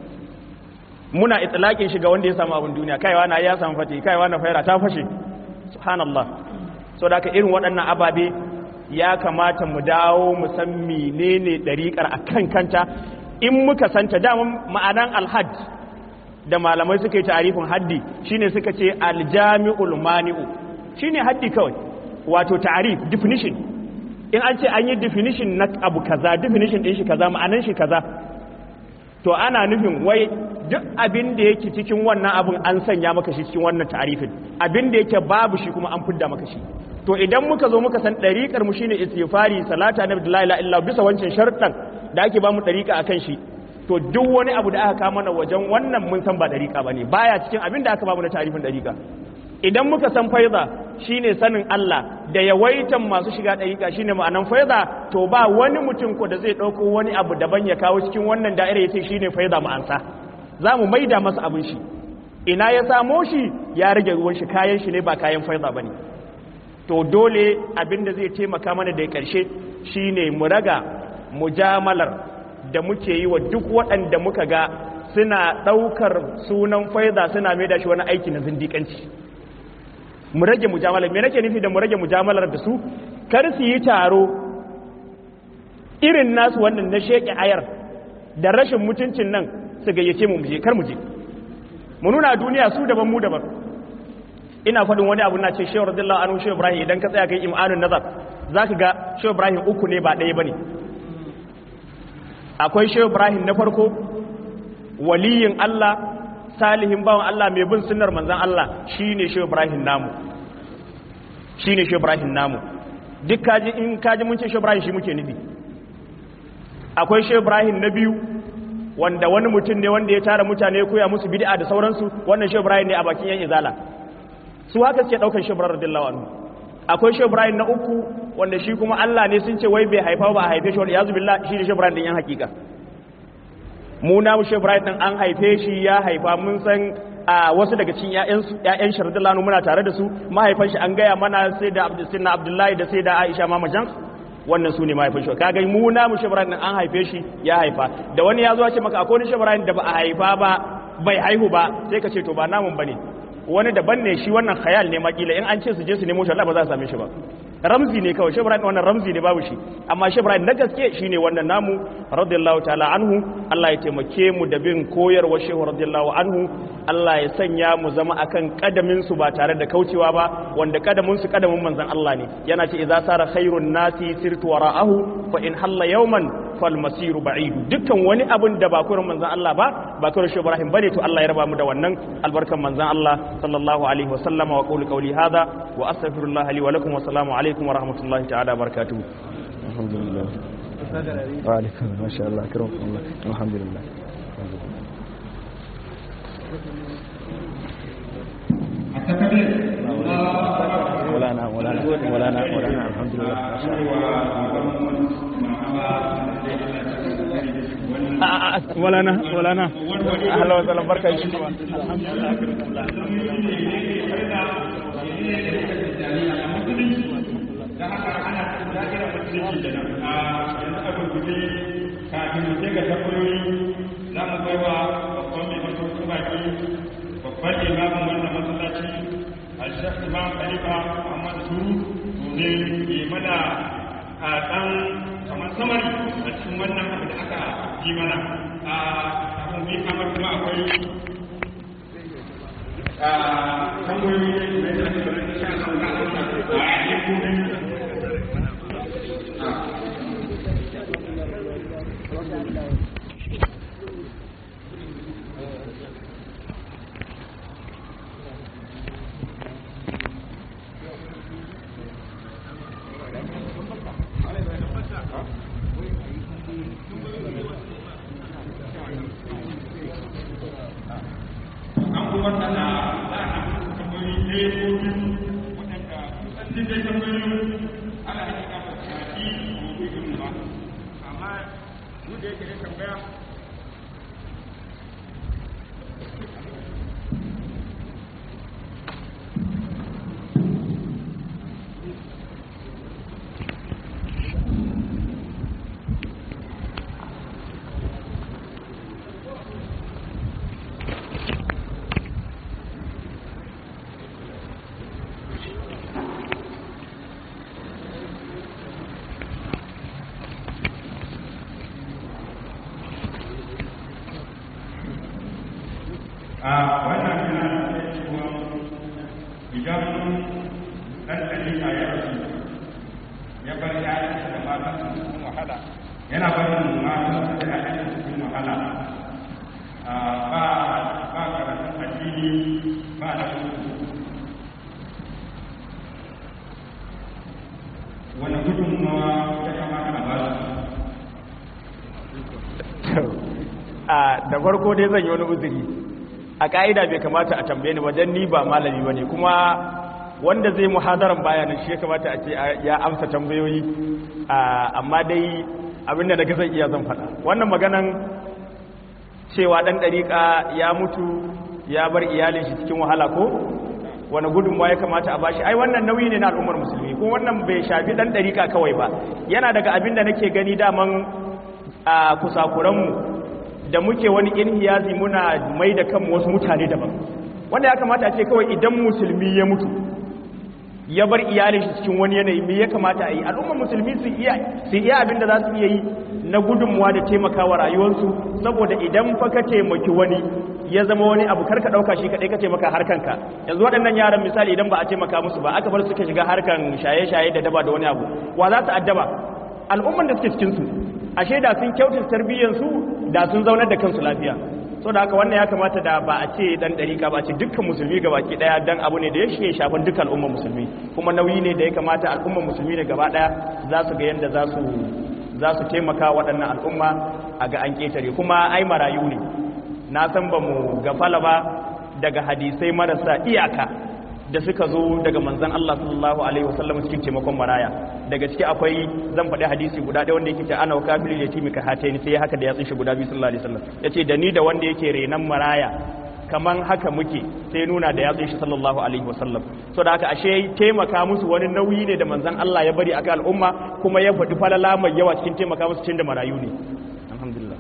muna itlaqin shi ga wanda ya samu abin duniya kaiwa na ya samu fatahi kaiwa na faira ta fashe subhanallah so da irin waɗannan ababe ya kamata mu dawo mu san menene dariƙar akan kanta in muka santa da ma'anan alhajj da malamai suka yi tarifin haddi shine suka ce aljami'ul mani'u shine haddi kawai wato tarif definition in an ce an yi definition na abu kaza definition din shi kaza ma'anan shi kaza to ana nufin wai duk abin da yake cikin wannan abin an sanya maka shi cikin wannan tarifin abin da yake babu shi kuma an fidda maka shi to idan muka zo muka san dariƙar mu shine istighfari salata na la ilaha illa bisa wancan sharɗan da ake ba mu dariƙa akan shi to duk wani abu da aka kama na wajen wannan mun san ba dariƙa ba ne baya cikin abin da aka bamu na tarifin dariƙa idan muka san faiza shine sanin Allah da yawaitan masu shiga dariƙa shine ma'anan faiza to ba wani mutum ko da zai ɗauko wani abu daban ya kawo cikin wannan da'ira ya ce shine faiza ma'ansa za mu maida masa abin shi ina ya samo shi ya rage ruwan shi kayan shi ne ba kayan faiza ba ne to dole abin da zai taimaka mana da ƙarshe shine mu raga mujamalar da muke yi wa duk waɗanda muka ga suna ɗaukar sunan faiza suna mai da shi wani aiki na zindiƙanci mu rage mujamalar me nake nufi da mu rage mujamalar da su kar su yi taro irin nasu wannan na sheƙi ayar da rashin mutuncin nan su gayyace mu muje kar mu je mu nuna duniya su daban mu daban ina faɗin wani abu na ce shehu radiyallahu anhu shehu ibrahim idan ka tsaya kai imanun nazar zaka ga shehu ibrahim uku ne ba ɗaya bane akwai shehu ibrahim na farko waliyin Allah salihin bawan Allah mai bin sunnar manzon Allah shine shehu ibrahim namu shine shehu ibrahim namu duk kaji in kaji mun ce shehu ibrahim shi muke nufi akwai shehu ibrahim na biyu wanda wani mutum ne wanda ya tara mutane ya koya musu bid'a da sauransu wannan shehu ibrahim ne a bakin yan izala su haka suke daukar shehu ibrahim radiyallahu anhu akwai shehu ibrahim na uku wanda shi kuma Allah ne sun ce wai bai haifa ba a haife shi wal yazu billah shi ne shehu ibrahim din yan hakika mu na shehu ibrahim din an haife shi ya haifa mun san a wasu daga cikin ƴaƴan shi radiyallahu anhu muna tare da su mahaifan shi an gaya mana sai da abdullahi da sai da aisha mamajan wannan su ne mahaifin shi kaga mu na mu shibran an haife shi ya haifa da wani ya zo ce maka akwai wani shibran da ba a haifa ba bai haihu ba sai ka ce to ba namun bane wani daban ne shi wannan khayal ne makila in an ce su je su nemo shi Allah ba za su same shi ba ramzi ne kawai shibran wannan ramzi ne babu shi amma shibran na gaske shine wannan namu radiyallahu ta'ala anhu Allah ya taimake mu da bin koyarwar shehu radiyallahu anhu Allah ya sanya mu zama akan kadamin su ba tare da kaucewa ba wanda kadamin su kadamin manzon Allah ne yana ce idza sara khairun nasi sirtu wara'ahu fa in halla yawman fal masiru ba'idu dukkan wani abin da ba kurin manzon Allah ba ba kurin shi Ibrahim bane to Allah ya raba mu da wannan albarkan manzon Allah sallallahu alaihi wa sallama wa qawli qawli hadha wa astaghfirullah li wa lakum wa assalamu alaikum wa rahmatullahi ta'ala wa barakatuh alhamdulillah wa alaikum ma sha Allah akramukum alhamdulillah ولا انا ولا انا ولا انا ولا انا الحمد لله ما شاء الله ولا انا ولا انا اهلا وسهلا بركه kafin mu je ga tabbayoyi za mu bai wa babban mai masaukin baki babban imamin wannan masallaci alshaf imam khalifa muhammad suru domin yi mana a dan kamar samari a cikin wannan abu da aka yi mana a abin bi kamar kuma akwai a tambayoyi da ya zama da sha a yankunan a wannan yana da cewa idan ɗan ɗalika ya rasu ya bar ‘ya'yansa da matansa cikin wahala yana barin matansa da ‘ya'yansa cikin wahala ba ba karatun addini ba da wani gudunmawa ya kamata a ba su da farko dai zan yi wani uzuri a ka'ida bai kamata a tambaye ni wajen ni ba malami bane kuma wanda zai muhadaran bayanin shi ya kamata a ce ya amsa tambayoyi amma dai abinda daga zan iya zan faɗa wannan maganan cewa ɗan ɗariƙa ya mutu ya bar iyalin shi cikin wahala ko wani gudunmawa ya kamata a bashi ai wannan nauyi ne na al'ummar musulmi ko wannan bai shafi ɗan ɗariƙa kawai ba yana daga abin da nake gani daman a kusakuranmu da muke wani inhiyazi muna mai da kanmu wasu mutane daban wanda ya kamata a ce kawai idan musulmi ya mutu ya bar iyalin shi cikin wani yanayi me ya kamata a yi al'ummar musulmi su iya su iya abin da za su iya yi na gudunmuwa da taimakawa rayuwarsu saboda idan fa ka taimaki wani ya zama wani abu karka dauka shi kadai ka taimaka harkanka yanzu waɗannan yaran misali idan ba a taimaka musu ba aka bar suka shiga harkan shaye-shaye da daba da wani abu wa za su addaba al'umman da suke cikin su ashe da sun kyautata tarbiyyar su da sun zaunar da kansu lafiya so da haka wannan ya kamata da ba a ce dan dariƙa ba a ce dukkan musulmi gaba ki daya dan abu ne da ya shige shafan dukkan al'ummar musulmi kuma nauyi ne da ya kamata al'ummar musulmi ne gaba daya za su ga yanda za su za su taimaka waɗannan al'umma a ga an ƙetare kuma ai marayu ne na san ba mu gafala ba daga hadisai marasa iyaka da suka zo daga manzan Allah sallallahu alaihi wasallam cikin taimakon maraya daga ciki akwai zan faɗi hadisi guda ɗaya wanda yake ce ana kafir yatimi ka hataini sai haka da ya tsinshi guda biyu sallallahu alaihi wasallam yace da ni da wanda yake renan maraya kaman haka muke sai nuna da ya tsinshi sallallahu alaihi wasallam so da haka ashe taimaka musu wani nauyi ne da manzan Allah ya bari akan al'umma kuma ya faɗi falala mai yawa cikin taimaka musu cikin da marayu ne alhamdulillah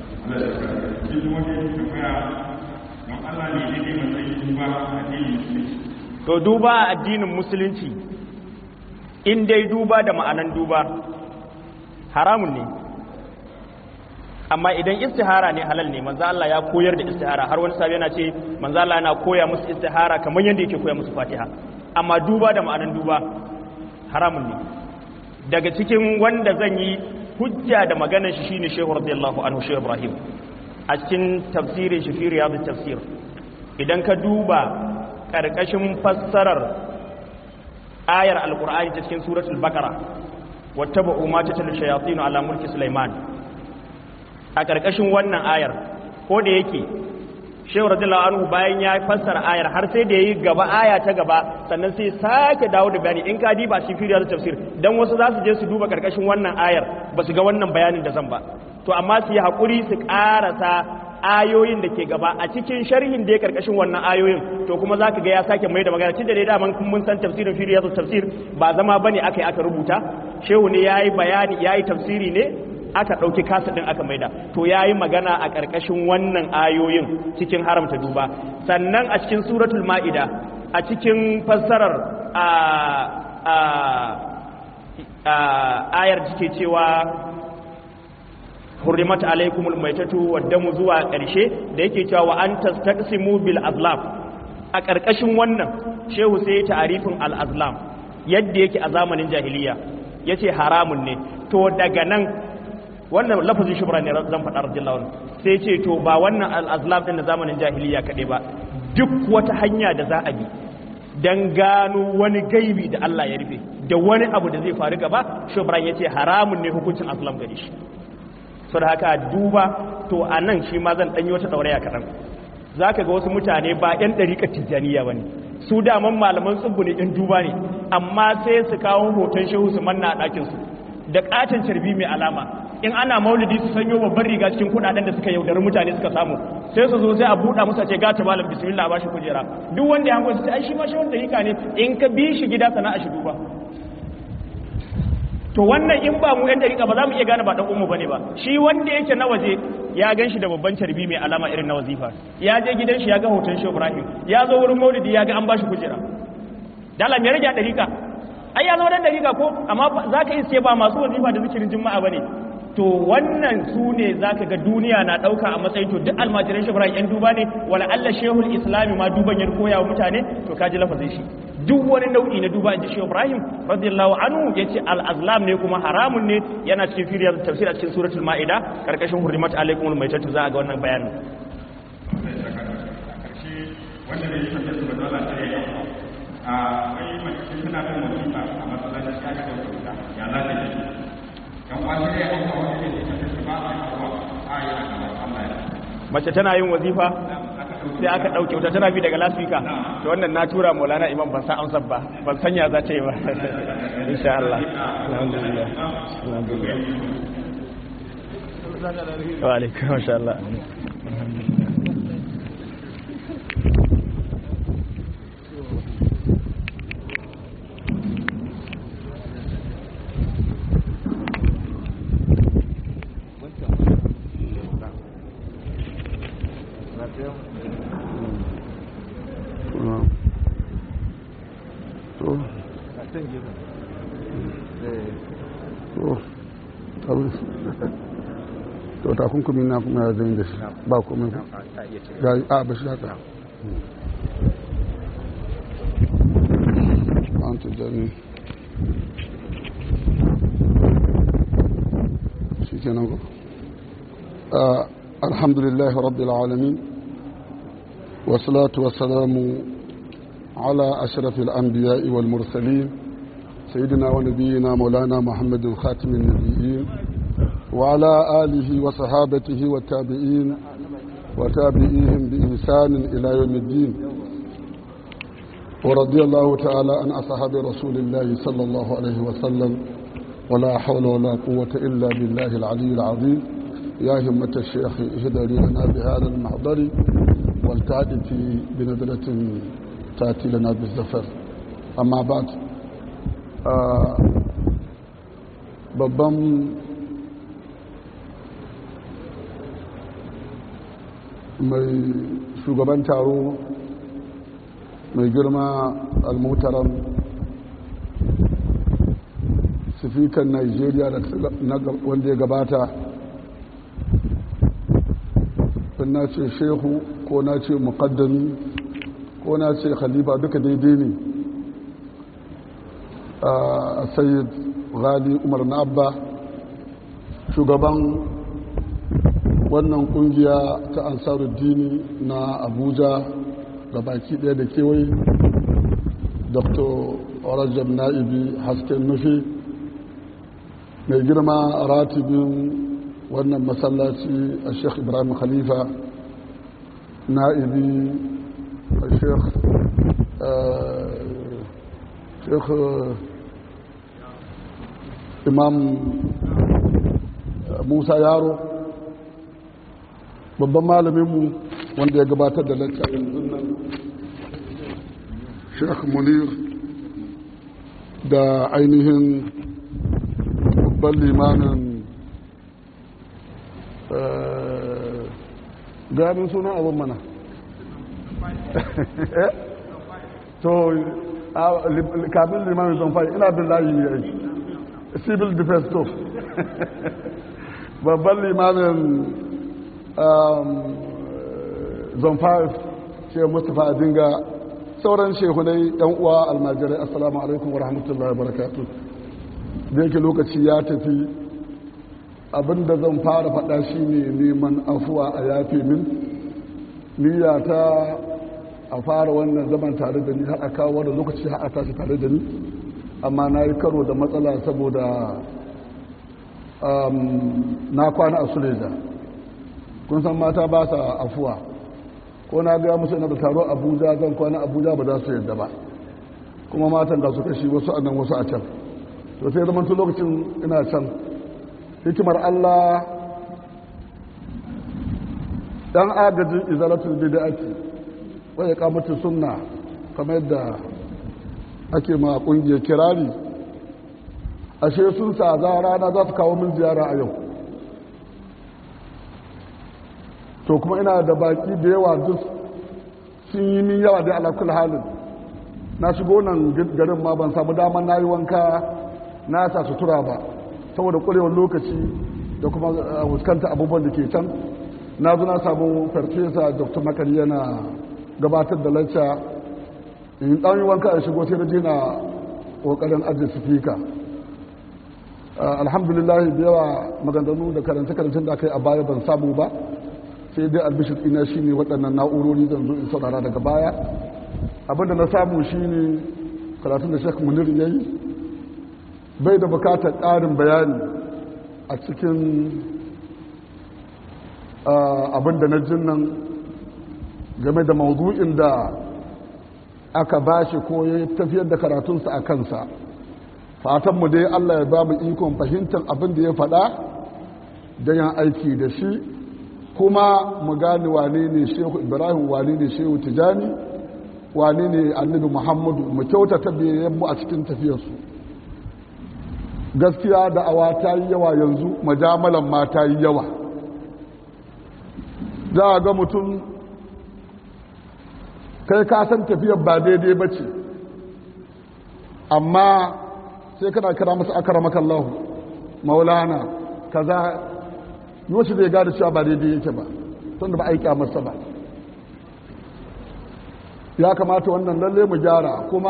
Allah ne ne matsayin duba a addinin to duba a addinin musulunci in dai duba da ma'anan duba haramun ne amma idan istihara ne halal ne manzo Allah ya koyar da istihara har wani sabi yana ce manzo Allah yana koya musu istihara kamar yadda yake koya musu Fatiha amma duba da ma'anan duba haramun ne daga cikin wanda zan yi hujja da maganar shi shine Shehu radiyallahu anhu Shehu Ibrahim a cikin tafsirin shi fi riyadut tafsir idan ka duba ƙarƙashin fassarar ayar alƙur'ani ta cikin suratul bakara wata ba'u ma ta talu shayatinu ala mulki sulaiman a ƙarƙashin wannan ayar ko da yake shehu radiyallahu anhu bayan ya fassara ayar har sai da yayi gaba aya ta gaba sannan sai sake dawo da bayani in ka diba shi firiyar tafsir dan wasu za su je su duba ƙarƙashin wannan ayar ba su ga wannan bayanin da zan ba to amma su yi haƙuri su ƙarasa ayoyin da ke gaba a cikin sharhin da ya karkashin wannan ayoyin to kuma za ka ga ya sake mai da magana tun da dai daman mun san tafsirin fili ya tafsir ba zama ba ne aka yi aka rubuta shehu ne ya yi bayani ya yi tafsiri ne aka ɗauki kasa ɗin aka maida to ya yi magana a ƙarƙashin wannan ayoyin cikin haramta duba sannan a cikin suratul ma'ida a cikin fassarar ayar da ke cewa hurrimat alaikumul maitatu waddamu zuwa ƙarshe da yake cewa wa an tastaqsimu bil azlam a ƙarƙashin wannan shehu sai ta'arifin al azlam yadda yake a zamanin jahiliya yace haramun ne to daga nan wannan lafazin shubra ne zan faɗa radiyallahu anhu sai ce to ba wannan al azlam din na zamanin jahiliya kaɗai ba duk wata hanya da za a bi dan gano wani gaibi da Allah ya rufe da wani abu da zai faru gaba shubran yace haramun ne hukuncin aslam gare shi sau da haka duba to a nan shi ma zan ɗanyi wata ɗauraya kaɗan za ka ga wasu mutane ba 'yan ɗariƙar tijjaniya ba ne su daman malaman tsubbu ne ɗin duba ne amma sai su kawo hoton shehu su manna a ɗakinsu da ƙaton carbi mai alama in ana maulidi su sanyo babban riga cikin kuɗaɗen da suka yaudari mutane suka samu sai su zo sai a buɗa musu ce gata malam bismillah ba shi kujera duk wanda ya hango su ce ai shi ma shi wanda yika ne in ka bi shi gida sana'a shi duba to wannan in ba mu yan dariƙa ba za mu iya gane ba dan ummu bane ba shi wanda yake na waje ya gan shi da babban carbi mai alama irin na wazifa ya je gidan shi ya ga hoton shi Ibrahim ya zo wurin Maulidi ya ga an bashi kujera dala me rage dariƙa ai ya zo dan dariƙa ko amma zaka yi sai ba masu wazifa da zikirin juma'a bane to wannan su ne zaka ga duniya na dauka a matsayin to duk almajiran shi Ibrahim yan duba ne wala Allah shehul islami ma duban ya koya wa mutane to kaji lafazin shi duk wani nau'i na duba inji shi Ibrahim radiyallahu anhu yace al-azlam ne kuma haramun ne yana cikin firiyar tafsir a cikin suratul maida karkashin hurrimat alaikumul maitatu za a ga wannan bayanin wanda ne yake da dole ta yi a wai mace tana da wasifa a masallaci ta ga wasifa ya za ta yi kan wani ne an kawo ne da ta ba a kawo a yi a Allah ya mace tana yin wazifa sai aka ɗauke wuta tana bi daga lasfika to wannan na tura maulana imam ban san amsar ba ban sanya za ta yi ba insha Allah alhamdulillah alhamdulillah wa alaikum masha Allah to to takunkumi na kuma ya zai da shi ba komai ga a ba shi haka an tujjani shi kenan ko alhamdulillah rabbil alamin والصلاة والسلام على أشرف الأنبياء والمرسلين سيدنا ونبينا مولانا محمد خاتم النبيين وعلى آله وصحابته والتابعين وتابعيهم بإحسان إلى يوم الدين ورضي الله تعالى عن أصحاب رسول الله صلى الله عليه وسلم ولا حول ولا قوة إلا بالله العلي العظيم يا همة الشيخ اهدري لنا بهذا المحضر والتعدي بنزلة تأتي لنا بالزفر أما بعد babban mai shugaban taro mai girma almutaran sifikan nigeria wanda ya gabata na ce shehu ko na ce mukaddami ko na ce khalifa duka daidai ne a sayyid ghali umar na abba shugaban wannan kungiya ta ansaruddini na abuja da baki daya da kewaye dr rajab na'ibi hasken nufi mai girma ratibin wannan masallaci a sheikh ibrahim khalifa na'ibi a sheikh sheikh imam musa yaro babban malaminmu wanda ya gabatar da lacca yanzu nan sheikh munir da ainihin babban limanin ganin sunan abin mana to kafin limamin zon fari ina bin layi ne civil defense to babban limamin zon fari ce mustapha adinga sauran shehunai yan uwa almajirai assalamu alaikum wa rahmatullahi wa barakatu da yake lokaci ya tafi abinda zan fara faɗa shi ne neman afuwa a yafe min niyya ta a fara wannan zaman tare da ni har a kawo wani lokaci har a tashi tare da ni amma na yi karo da matsala saboda na kwana a suleja kun san mata ba sa afuwa ko na gaya musu yana da taro abuja zan kwana abuja ba za su yadda ba kuma matan ga su kashi wasu a nan wasu a can to sai zama lokacin ina can hikimar Allah dan agajin izalatul bid'ati wa iqamatu sunna kamar yadda ake ma kungiyar kirari ashe sun sa za rana za su kawo min ziyara a yau to kuma ina da baki da yawa duk sun yi min yawa da alakul halin na shigo nan garin ma ban samu damar na yi wanka na sa sutura ba saboda ƙwarewar lokaci da kuma fuskanta abubuwan da ke can na zo na samu farfesa dr makari yana gabatar da lacca in ɗan yi wanka a shigo sai na je na ƙoƙarin ajiye sifika alhamdulillah da yawa maganganu da karance-karancen da aka yi a baya ban samu ba sai dai albishir ina shine waɗannan na'urori zan zo in saurara daga baya abinda na samu shine karatun da shek munir ya yi bai da bukatar ƙarin bayani a cikin abin da na jin nan game da mawudu'in da aka ba shi ko ya tafiyar da karatunsa a kansa fatanmu dai allah ya ba mu ikon fahimtar abin da ya faɗa da yan aiki da shi kuma mu gane wane ne shehu ibrahim wane ne shehu tijani wane ne annabi muhammadu mu kyautata mu a cikin tafiyarsu gaskiya da awa ta yi yawa yanzu majamalan ma ta yi yawa za a ga mutum kai ka san tafiyar ba daidai ba ce amma sai kana kira masa akaramaka Allah maulana kaza yoshi zai gada cewa ba daidai yake ba tun da ba aiki masa ba ya kamata wannan lalle mu gyara kuma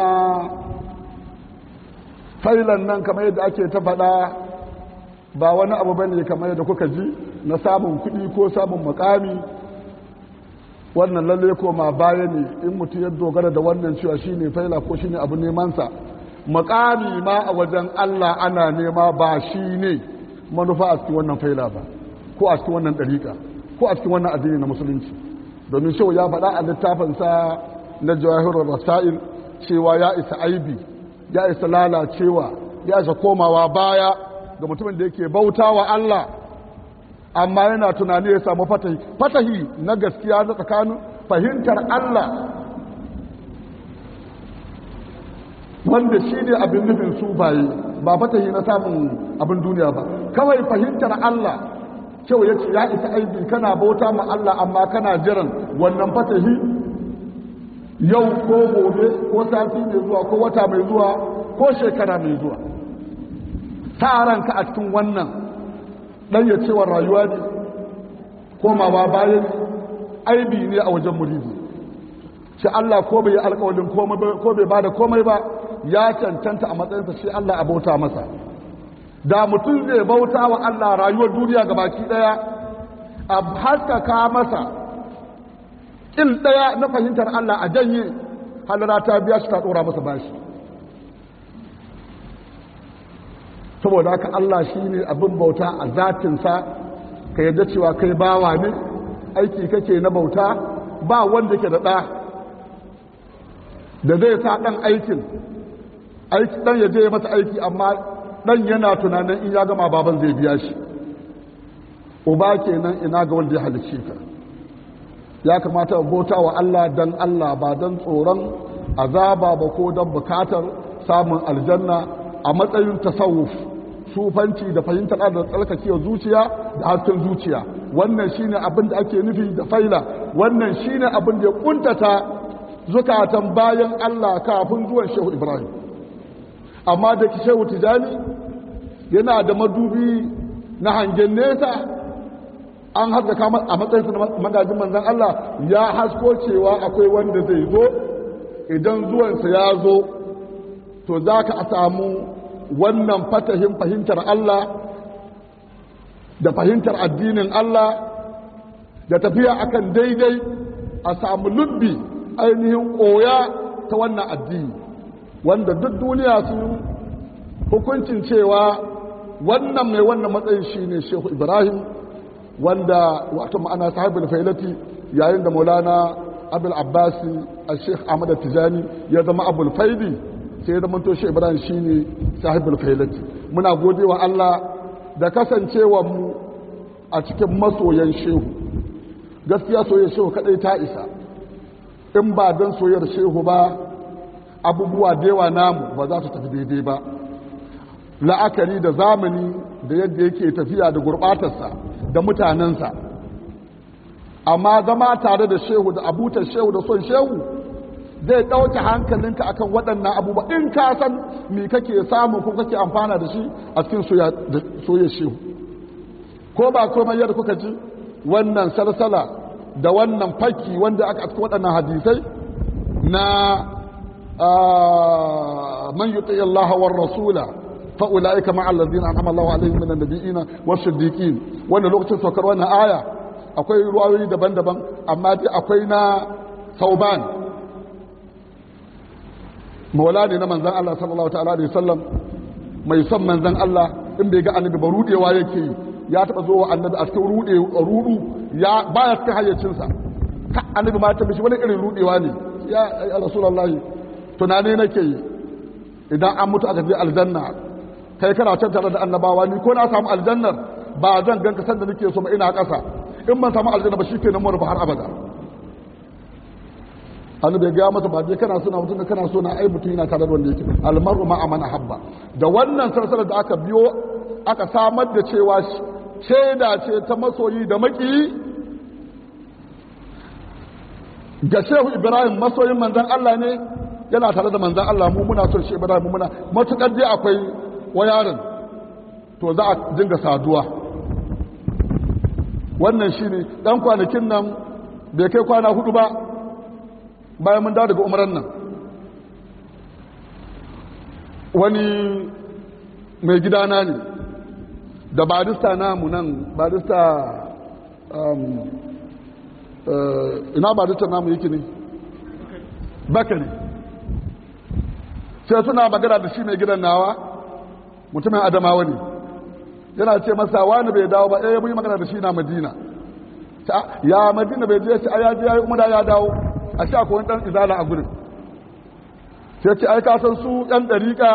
failan nan kamar yadda ake ta faɗa ba wani abu ba ne kamar yadda kuka ji na samun kuɗi ko samun makami wannan lalle koma baya ne in mutum ya dogara da wannan cewa shi ne faila ko shi ne abu nemansa makami ma a wajen allah ana nema ba shi ne manufa a cikin wannan faila ba ko a cikin wannan ɗariƙa ko a cikin wannan addini na musulunci domin shehu ya faɗa a littafinsa na jawahirar rasail cewa ya isa aibi ya isa lalacewa ya isa komawa baya ga mutumin da yake bauta wa Allah amma yana tunani ya samu fatahi fatahi na gaskiya na tsakanin fahimtar Allah wanda shi ne abin nufin su baye ba fatahi na samun abin duniya ba kawai fahimtar Allah kyau ya ce ya isa aibi kana bauta ma Allah amma kana jiran wannan fatahi yau ko gobe ko sati mai zuwa ko wata mai zuwa ko shekara mai zuwa ta ranka a cikin wannan dan ya cewa rayuwa ne komawa bayan aibi ne a wajen muridi shi Allah ko bai yi alƙawarin ko bai bada komai ba ya cancanta a matsayinsa shi Allah a bauta masa da mutum zai bauta wa Allah rayuwar duniya ga baki daya a haskaka masa ƙil daya na fahimtar Allah a janye halara ta biya shi ta ɗora masa bashi saboda haka Allah shi ne abin bauta a zatinsa ka yadda cewa kai bawa ne aiki kake na bauta ba wanda ke da ɗa da zai sa ɗan aikin ɗan ya je masa aiki amma ɗan yana tunanin in ya gama baban zai biya shi uba kenan ina ga wanda ya halicce ka ya kamata bauta wa Allah dan Allah ba dan tsoron azaba ba ko dan bukatar samun aljanna a matsayin tasawuf sufanci da fahimtar da tsarkakewa zuciya da hasken zuciya wannan shine abin da ake nufi da faila wannan shine abin da ya kuntata zukatan bayan Allah kafin zuwan Shehu Ibrahim amma da ki Shehu Tijani yana da madubi na hangen nesa an haskaka a matsayin magajin manzan Allah ya hasko cewa akwai wanda zai zo idan zuwansa ya zo to za ka a samu wannan fatahin fahimtar Allah da fahimtar addinin Allah da tafiya akan daidai a samu lubbi ainihin koya ta wannan addini wanda duk duniya su hukuncin cewa wannan mai wannan matsayin shine Shehu Ibrahim wanda wato ma'ana sahibul failati yayin da maulana abul abbasi a sheikh ahmad tijani ya zama abul faidi sai ya zama to shi ibrahim shine sahibul failati muna godewa Allah da kasancewa mu a cikin masoyan shehu gaskiya soyayyar shehu kadai ta isa in ba dan soyayyar shehu ba abubuwa da yawa namu ba za su tafi daidai ba la'akari da zamani da yadda yake tafiya da gurbatarsa da mutanensa amma zama tare da shehu da abutar shehu da son shehu zai ɗauke hankalinka akan waɗannan abubuwa in ka san me kake samu ko kake amfana da shi a cikin soyayya shehu ko ba komai yadda kuka ji wannan salsala da wannan fakki wanda aka cikin waɗannan hadisai na man yuti Allah war rasula fa'ula'ika ma'allazin an amallahu alaihim minan nabiyina wasiddiqin wannan lokacin saukar wannan aya akwai ruwayoyi daban-daban amma dai akwai na sauban maula ne na manzan Allah sallallahu ta'ala alaihi wasallam mai son manzan Allah in bai ga annabi ba rudewa yake ya taba zo wa annabi a cikin rude rudu ya baya cikin hayyacinsa ka annabi ma ta bishi wani irin rudewa ne ya rasulullahi tunani nake yi idan an mutu aka je aljanna kai kana can tare da annabawa ni ko na samu aljannar ba zan ganka sanda nake so ba ina ƙasa in ban samu aljanna ba shi ke nan mu har abada annabi ya gaya masa ba je kana suna mutum da kana so na ai mutum yana tare da wanda yake almaru ma amana habba da wannan sarsara da aka biyo aka samar da cewa shaida ce ta masoyi da maki ga shehu ibrahim masoyin manzon Allah ne yana tare da manzan Allah mu muna son shi Ibrahim mu muna matukar dai akwai wayarin to za a dinga saduwa wannan shine dan kwanakin nan bai kai kwana hudu ba bayan mun dawo daga umaran nan wani mai gidana ne da barista namu nan barista ina barista namu yake ne bakari sai suna magana da shi mai gidan nawa mutumin adamawa ne yana ce masa wani bai dawo ba eh mun yi magana da shi na madina ya madina bai je shi a yaji ya yi umara ya dawo a sha ko dan izala a gurin sai ce ai ka san su yan dariƙa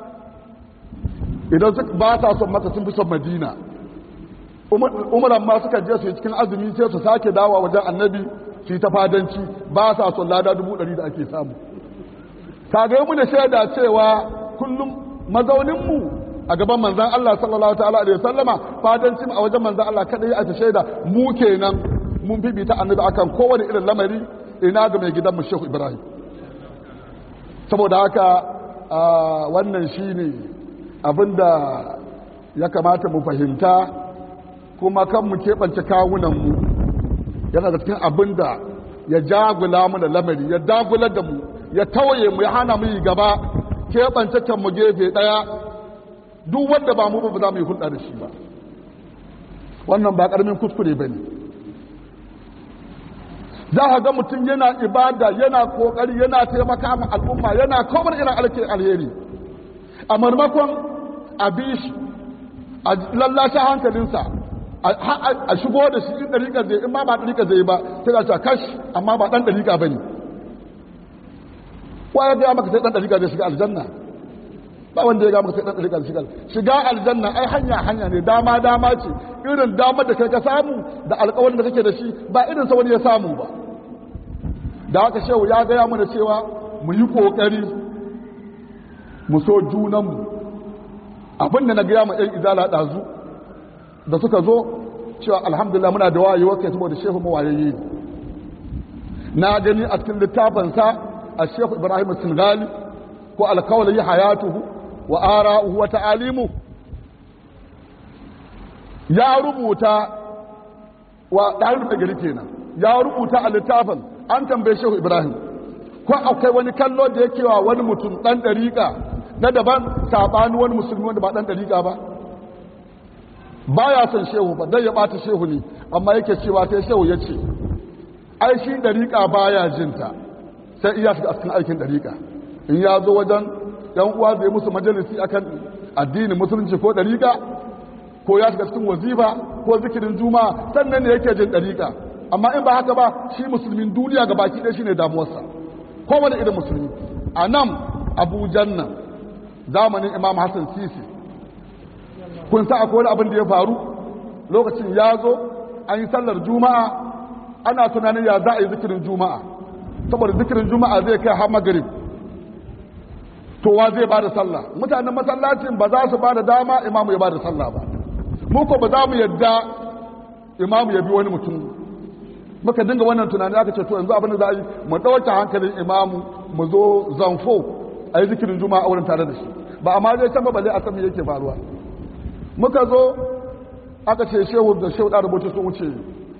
idan su ba sa son maka sun fi son madina umaran ma suka je su yi cikin azumi sai su sake dawa wajen annabi su yi ta fadanci ba sa son lada dubu ɗari da ake samu kagaye mu da shaida cewa kullum mazauninmu a gaban manzan Allah sallallahu ta'ala alaihi wasallama fadanci a wajen manzan Allah kadai a ta shaida mu kenan mun bibita annabi akan kowane irin lamari ina ga mai gidan mu Shehu Ibrahim saboda haka wannan shine abinda ya kamata mu fahimta kuma kan mu keɓance kawunanmu yana da cikin abinda ya jagula mu da lamari ya dagular da mu ya tawaye mu ya hana mu yi gaba keɓance kan mu gefe ɗaya duk wanda ba mu ba za mu yi hulɗa da shi ba wannan ba ƙaramin kuskure ba ne za a ga mutum yana ibada yana ƙoƙari yana taimaka ma al'umma yana komar irin alke alheri a marmakon a bi shi a lallashe hankalinsa a shigo da shi in ɗariƙa zai in ma ba ɗariƙa zai ba sai ga kash amma ba ɗan ɗariƙa ba ne wa ya gaya maka sai ɗan ɗariƙa zai shiga aljanna ba wanda ya gaya maka sai ɗan ɗariƙa zai shiga shiga aljanna ai hanya hanya ne dama dama ce irin damar da kai ka samu da alƙawarin da kake da shi ba irin sa wani ya samu ba da haka shehu ya gaya mana cewa mu yi ƙoƙari mu so junanmu abin da na gaya ma ɗan izala ɗazu da suka zo cewa alhamdulillah muna da wayewa kai saboda shehu mawayayye na gani a cikin littafinsa a shehu ibrahim singali ko alkawali hayatuhu wa ara'uhu wa ta'alimu ya rubuta wa ɗarin da gari kenan ya rubuta a littafin an tambaye shehu ibrahim ko akwai wani kallo da yake wa wani mutum ɗan ɗariƙa na daban saɓani wani musulmi wanda ba ɗan ɗariƙa ba ba ya son shehu ba dai ya ɓata shehu ne amma yake cewa sai shehu ya ce ai shi ɗariƙa ba ya jinta sai iya shiga cikin aikin ɗariƙa in ya zo wajen ɗan uwa zai musu majalisi akan addinin musulunci ko ɗariƙa ko ya shiga cikin wazifa ko zikirin juma'a sannan ne yake jin ɗariƙa amma in ba haka ba shi musulmin duniya ga baki ɗaya shine damuwarsa kowane irin musulmi a nan abujan nan zamanin imam hassan sisi kun sa akwai wani abin da ya faru lokacin ya zo an yi sallar juma'a ana tunanin ya za a yi zikirin juma'a saboda zikirin juma'a zai kai har magarib to wa zai ba da sallah mutanen masallacin ba za su ba da dama imamu ya ba da sallah ba mu ko ba za mu yadda imamu ya bi wani mutum muka dinga wannan tunani aka ce to yanzu abin da za a yi mu ɗauke hankalin imamu mu zo zanfo a yi zikirin juma'a a wurin tare da shi ba amma zai can ba balle a san me yake faruwa muka zo aka ce shehu da shehu da rubuce sun wuce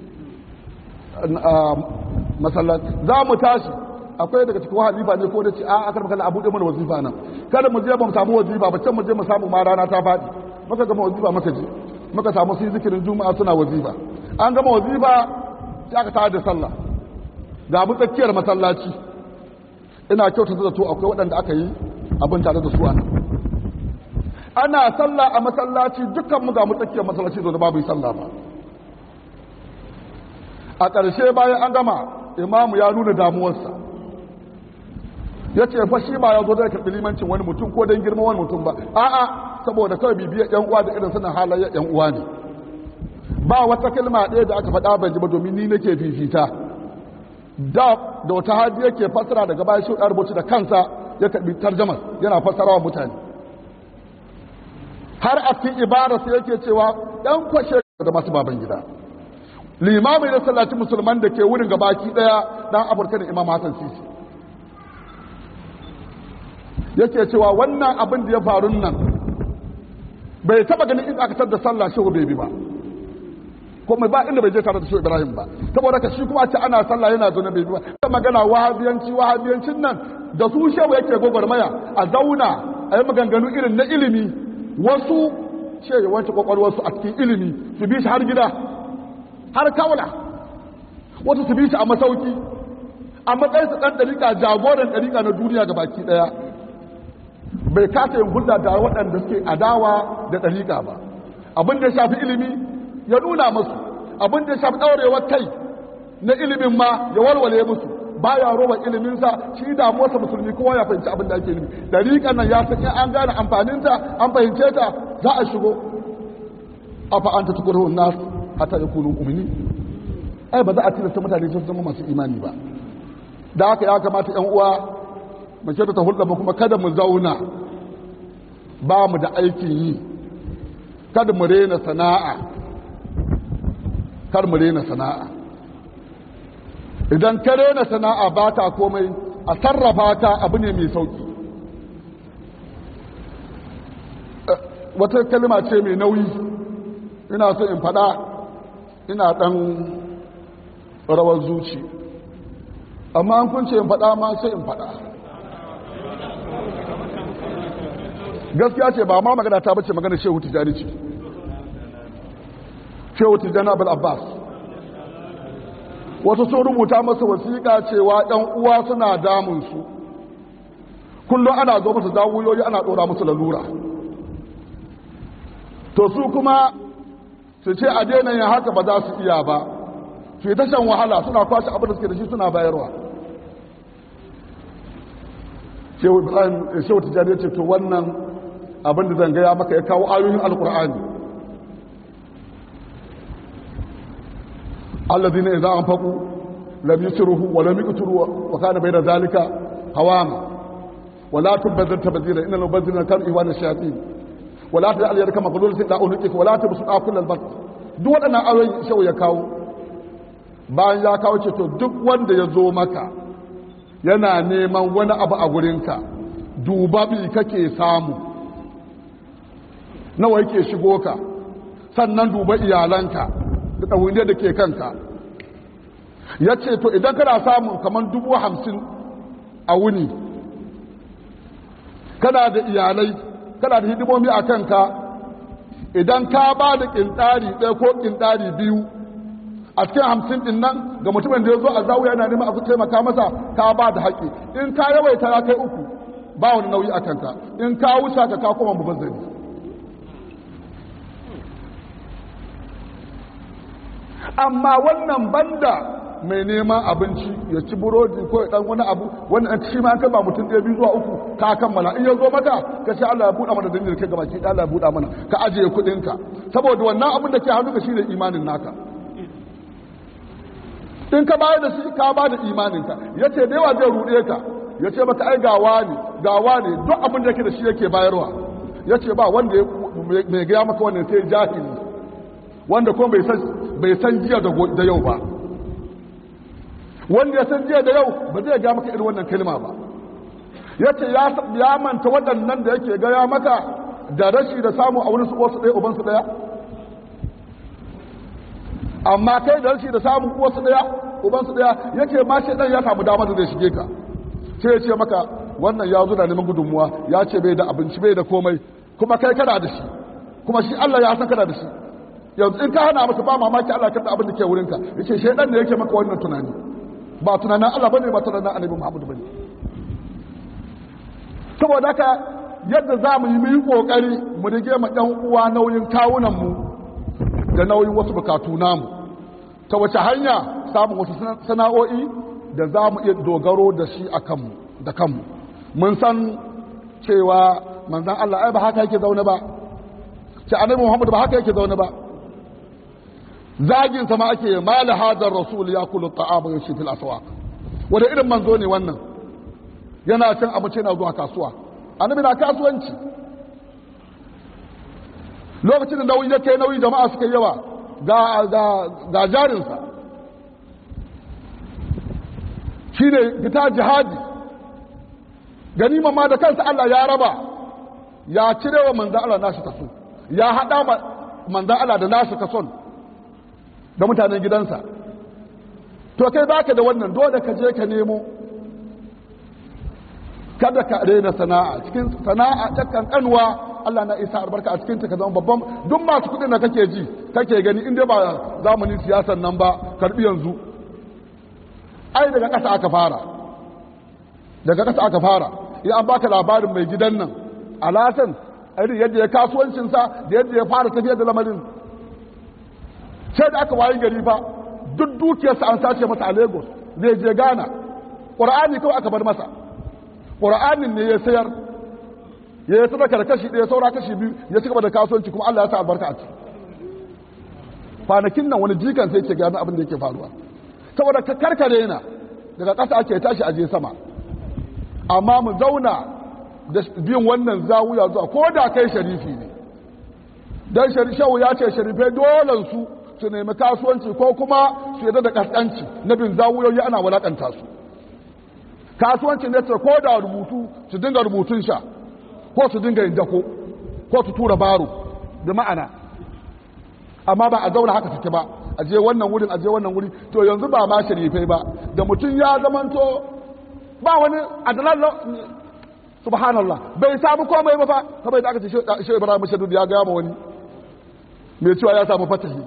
masallaci za mu tashi akwai daga cikin halifa ne ko da ce a aka makalla abu ɗaya mana wazifa nan kada mu je ba mu samu wazifa ba can mu je mu samu ma rana ta faɗi muka gama wazifa muka je muka samu su yi zikirin juma'a suna wazifa an gama wazifa sai aka tare da sallah ga mu tsakiyar masallaci ina kyautata da to akwai waɗanda aka yi abin tare da su ana ana sallah a masallaci dukkan mu ga mu tsakiyar masallaci da babu yi sallah ba a ƙarshe bayan an gama imamu ya nuna damuwarsa ya ce fa shi ba ya zo zai karɓi limancin wani mutum ko don girma wani mutum ba a'a saboda kawai bibiyar yan uwa da irin suna halayyar yan uwa ne ba wata kalma ɗaya da aka faɗa ban ji ba domin ni nake fifita da da wata hadi yake fassara daga bayan shi rubuci da kansa ya karɓi tarjamar yana fassara wa mutane har a cikin ibararsa yake cewa ɗan kwashe da masu baban gida limamai da sallaci musulman da ke wurin gabaki ɗaya ɗan afirka da imam hassan sisi yake cewa wannan abin da ya faru nan bai taba ganin in aka da sallah shehu bai bi ba ko mai ba inda bai je tare da shehu ibrahim ba saboda ka shi kuma ce ana sallah yana zo na bai bi ba ta magana wahabiyanci wahabiyancin nan da su shehu yake gwagwarmaya a zauna a yi maganganu irin na ilimi wasu ce ya wanke kwakwalwarsu a cikin ilimi su bi shi har gida har kaula wasu su bi shi a masauki a matsayin su ɗan ɗariƙa jagoran ɗariƙa na duniya ga baki ɗaya bai kasa yin hulɗa da waɗanda suke adawa da ɗariƙa ba abin da ya shafi ilimi ya nuna musu abin da ya shafi ɗaurewar kai na ilimin ma ya walwale musu baya roba iliminsa shi damuwarsa musulmi kowa ya fahimci abin da ake nufi ɗariƙan nan ya san in an gane amfaninta an fahimce ta za a shigo afa an ta tukuru nas hatta yakunu mu'minin ai ba za a tilasta mutane su zama masu imani ba da haka ya kamata yan uwa mu kyauta ta hulɗa kuma kada mu zauna ba mu da aikin yi kada mu rena sana'a kar mu rena sana'a idan ka rena sana'a ba ta komai a sarrafa ta abu ne mai sauki wata kalma ce mai nauyi ina so in faɗa ina ɗan rawar zuci amma an kunce in faɗa ma sai in faɗa gaskiya ce ba ma magana ta bace magana shehu tijjani ce shehu tijjani abul abbas wasu sun rubuta masa wasiƙa cewa ɗan uwa suna damunsu kullum ana zo musu zawuyoyi ana ɗora musu lalura to su kuma su ce a daina yin haka ba za su iya ba su yi tashan wahala suna kwashe abin da suke da shi suna bayarwa shehu tijjani ya ce to wannan abin da zan gaya maka ya kawo ayoyin alkur'ani allazi ne za an faku lam yusruhu wa lam yuqturu wa kana bayna zalika hawama wala tubazzir tabzira innal mubazzirina kanu iwana shayatin wala taj'al yadaka maghlulatan ila unuqika wala tabsuta kullal bast duk waɗannan ayoyin shehu ya kawo bayan ya kawo ce to duk wanda ya zo maka yana neman wani abu a gurinka duba bi kake samu nawa yake shigo ka sannan duba iyalanka da ɗauniyar da ke kanka ya ce to idan kana samun kamar dubu hamsin a wuni kana da iyalai kana da hidimomi a kanka idan ka ba da ƙinɗari ɗaya ko ƙinɗari biyu a cikin hamsin din nan ga mutumin da ya zo a zawo yana neman a taimaka masa ka ba da haƙi in ka yawaita ya kai uku ba wani nauyi a kanka in ka wuce ka ka koma mubazzari amma wannan banda mai neman abinci ya ci burodi ko ya dan wani abu wannan shi ma kan ba mutum ɗaya biyu zuwa uku ka kammala in ya zo maka ka ce Allah ya buɗa mana dalilin kai gabaki Allah ya buɗa mana ka ajiye kuɗinka saboda wannan abin da ke hannunka shine imanin naka in ka bayar da shi ka ba da imaninka ya ce da yawa zai ruɗe ka ya ce maka ai gawa ne gawa ne duk abin da yake da shi yake bayarwa ya ce ba wanda mai gaya maka wannan sai jahili wanda kuma bai san jiya da yau ba wanda ya san jiya da yau ba zai gaya maka irin wannan kalma ba ya ce ya manta waɗannan da yake gaya maka da rashi da samu a wani su wasu ɗaya ubansu ɗaya amma kai da rashi da samun uwarsu daya ubansu daya yake ma shi dan ya samu damar da zai shige ka sai ya ce maka wannan ya zo da neman gudunmuwa ya ce bai da abinci bai da komai kuma kai kana da shi kuma shi Allah ya san kana da shi yanzu in ka hana masa ba mamaki Allah kada abin da ke wurinka yace shedan ne yake maka wannan tunani ba tunanin Allah bane ba tunanin Annabi Muhammad bane saboda haka yadda za mu yi mu yi kokari mu rige ma ɗan uwa nauyin kawunan mu da nauyin wasu bukatu namu ta wace hanya samun wasu sana'o'i da za mu iya dogaro da shi a kanmu da kanmu mun san cewa manzan Allah ai ba haka yake zaune ba ce annabi Muhammad ba haka yake zaune ba zagin sama ake mali hadar rasul ya kulu ta'ama yashi fil aswaq wanda irin manzo ne wannan yana cin abinci yana zuwa kasuwa annabi na kasuwanci lokacin da nauyi ya kai nauyi jama'a suka yawa ga jarinsa shi ne fita jihadi ganima ma da kansa Allah ya raba ya cire wa manzan Allah nashi kaso ya haɗa manzan Allah da nashi kason da mutanen gidansa to kai baka da wannan dole ka je ka nemo kada ka rena sana'a cikin sana'a ta kankanwa Allah na isa albarka a cikin ta ka zama babban duk masu kuɗin da kake ji kake gani inda ba zamanin siyasan nan ba karbi yanzu ai daga ƙasa aka fara daga ƙasa aka fara in an baka labarin mai gidan nan alasan irin yadda ya kasuwancinsa da yadda ya fara tafiyar da lamarin sai da aka wayi gari fa duk dukiyarsa an sace masa a lagos zai je ghana ƙura'ani kawai aka bar masa ƙura'anin ne ya sayar ya yi sadaka da kashi ɗaya saura kashi biyu ya ci gaba da kasuwanci kuma allah ya sa albarka a ciki kwanakin nan wani jikan sai ce gani abin da yake faruwa saboda ka karkare na daga ƙasa ake tashi aje sama amma mu zauna da bin wannan zawuya zuwa ko da kai sharifi ne don sharishawu ya ce sharifai dole su su nemi kasuwanci ko kuma su yadda da kaskanci na bin zawuyoyi ana walakanta su kasuwanci ne ce ko da rubutu su dinga rubutun sha ko su dinga yin dako ko su tura baro da ma'ana amma ba a zauna haka take ba a je wannan wurin a je wannan wuri to yanzu ba ma sharifai ba da mutum ya zamanto ba wani adalallo subhanallah bai samu komai ba fa kamar da aka ce shi ibrahim shadud ya gaya ma wani mai cewa ya samu fatahi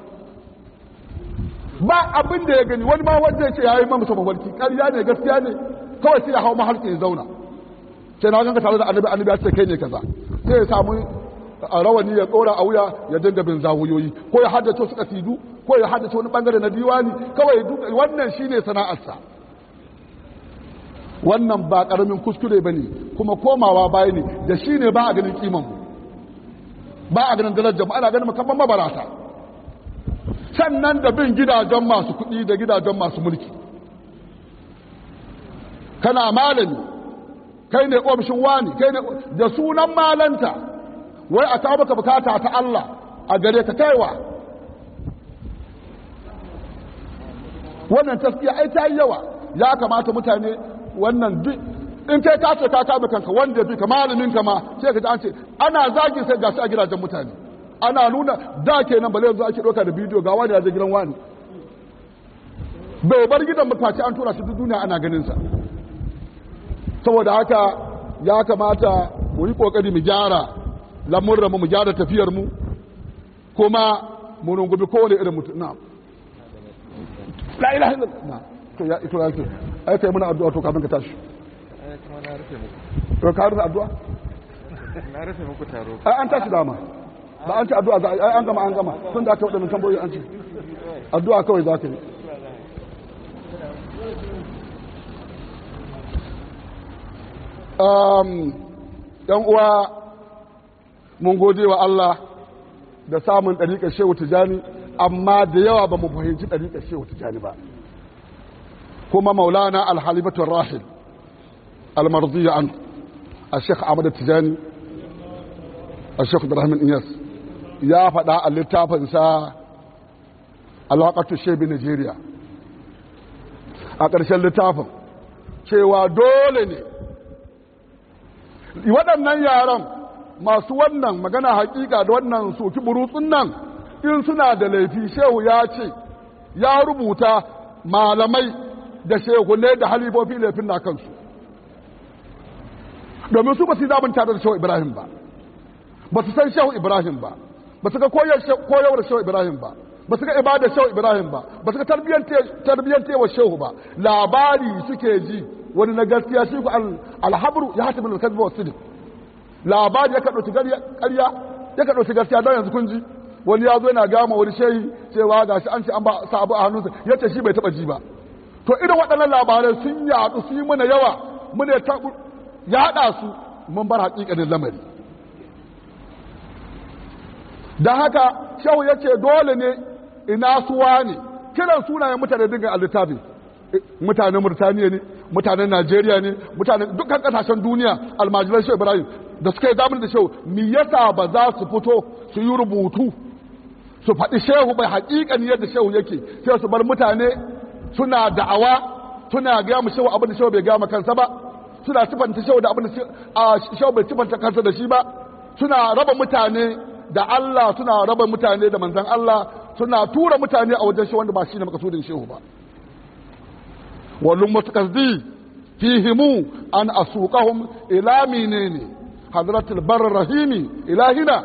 ba abin da ya gani wani ma wanda ya ce ya yi mamasa mafarki ƙarya ne gaskiya ne kawai sai ya hau mahalki ya zauna sai na ganka tare da annabi annabi ya ce kai ne kaza sai ya samu a rawani ya tsora a wuya ya dinga bin zawuyoyi ko ya haddace wasu kasidu ko ya haddace wani bangare na diwani kawai wannan shine sana'arsa wannan ba karamin kuskure ba ne kuma komawa baya ne da shi ne ba a ganin kiman ba a ganin darajar ana ganin makamman mabarata sannan da bin gidajen masu kuɗi da gidajen masu mulki kana malami kai ne ofishin wani kai ne da sunan malanta wai a kawo maka bukata ta Allah a gare ka kaiwa wannan taskiya ai ta yi yawa ya kamata mutane wannan duk in kai ka ce ka kame kanka wanda ya fi ka malamin ka ma sai ka ji an ce ana zagi sai gashi a gidajen mutane ana nuna da kenan bale yanzu ake ɗauka da bidiyo ga wani ya je gidan wani bai bar gidan mutaci an tura shi duk duniya ana ganin sa saboda haka ya kamata mu yi kokari mu gyara lamurra mu mu gyara tafiyar mu kuma mu rungumi kowane irin mutum na la ilaha illallah to ya ito ya ce ai kai muna addu'a to kafin ka tashi to ka rufe addu'a na rufe muku taro ai an tashi dama ba an ci addu'a za ai an gama an gama tun da aka wadannan tambayoyi an ci addu'a kawai za ka yi um yan uwa mun gode wa Allah da samun ɗariƙar shehu tijani amma da yawa ba mu fahimci ɗariƙar shehu tijani ba kuma maulana alhalifatun rahil almarziya an a sheikh ahmad tijani a sheikh ibrahim iyas ya faɗa a littafinsa alaƙatu shebi nigeria a ƙarshen littafin cewa dole ne waɗannan yaran masu wannan magana hakika da wannan soki burutsun nan in suna da laifi shehu ya ce ya rubuta malamai da shehunai da halifofi laifin na kansu domin su ba su yi tare da shehu ibrahim ba ba su san shehu ibrahim ba ba su ga koyarwar shehu ibrahim ba ba su ga ibadar shehu ibrahim ba ba su ga tarbiyyantewa shehu ba labari suke ji wani na gaskiya shi ku alhabru ya hata bin alkazba wasu labari ya ka ɗauki ƙarya ya ka ɗauki gaskiya don yanzu kun ji wani ya zo yana gama wani shehi cewa ga shi an ce an ba sa abu a hannunsa ya ce shi bai taɓa ji ba to irin waɗannan labarai sun yaɗu su yi mana yawa muna yaɗa su mun bar haƙiƙanin lamari don haka shehu ya ce dole ne ina suwa ne kiran sunayen mutane dinga a littafi mutanen murtaniya ne mutanen najeriya ne mutanen dukkan kasashen duniya almajiran shehu ibrahim da suka yi zamani da shehu me yasa ba za su fito su yi rubutu su faɗi shehu bai haƙiƙan yadda shehu yake sai su bar mutane suna da'awa suna gaya mu shehu abin da shehu bai gaya kansa ba suna sifanta shehu da abin da a shehu bai sifanta kansa da shi ba suna raba mutane da Allah suna raba mutane da manzan Allah suna tura mutane a wajen shehu wanda ba shi ne makasudin shehu ba wallum mutakazdi fihimu an asuqahum ila menene hadratul bar rahimi ilahina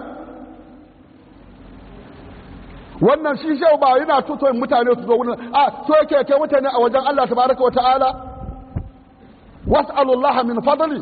wannan shi shehu ba yana tutoyin mutane su zo wurin a so yake kai mutane a wajen Allah tabaraka wa ta'ala was'alullaha min fadli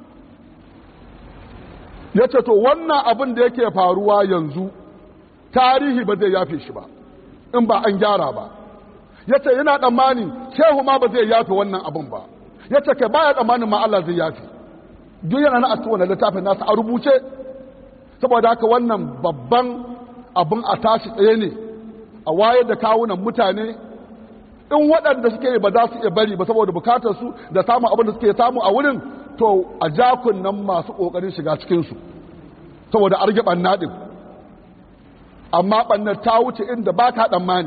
yace to wannan abin da yake faruwa yanzu tarihi ba zai yafe shi ba in ba an gyara ba yace yana tsammani shehu ma ba zai yafe wannan abin ba yace kai baya tsammanin ma Allah zai yafe duk yana na asuwa na littafin nasa a rubuce saboda haka wannan babban abin a tashi tsaye ne a wayar da kawunan mutane in waɗanda suke ba za su iya bari ba saboda bukatar su da samun abin da suke samu a wurin to a jakun nan masu ƙoƙarin shiga cikinsu saboda arge ɓanna ɗin amma ɓannar ta wuce inda ba ka tsammani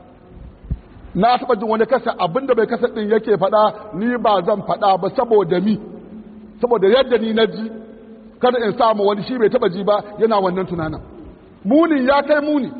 na taɓa jin wani kasa abin da bai kasa ɗin yake faɗa ni ba zan faɗa ba saboda mi saboda yadda ni na ji kada in samu wani shi bai taɓa ji ba yana wannan tunanin muni ya kai muni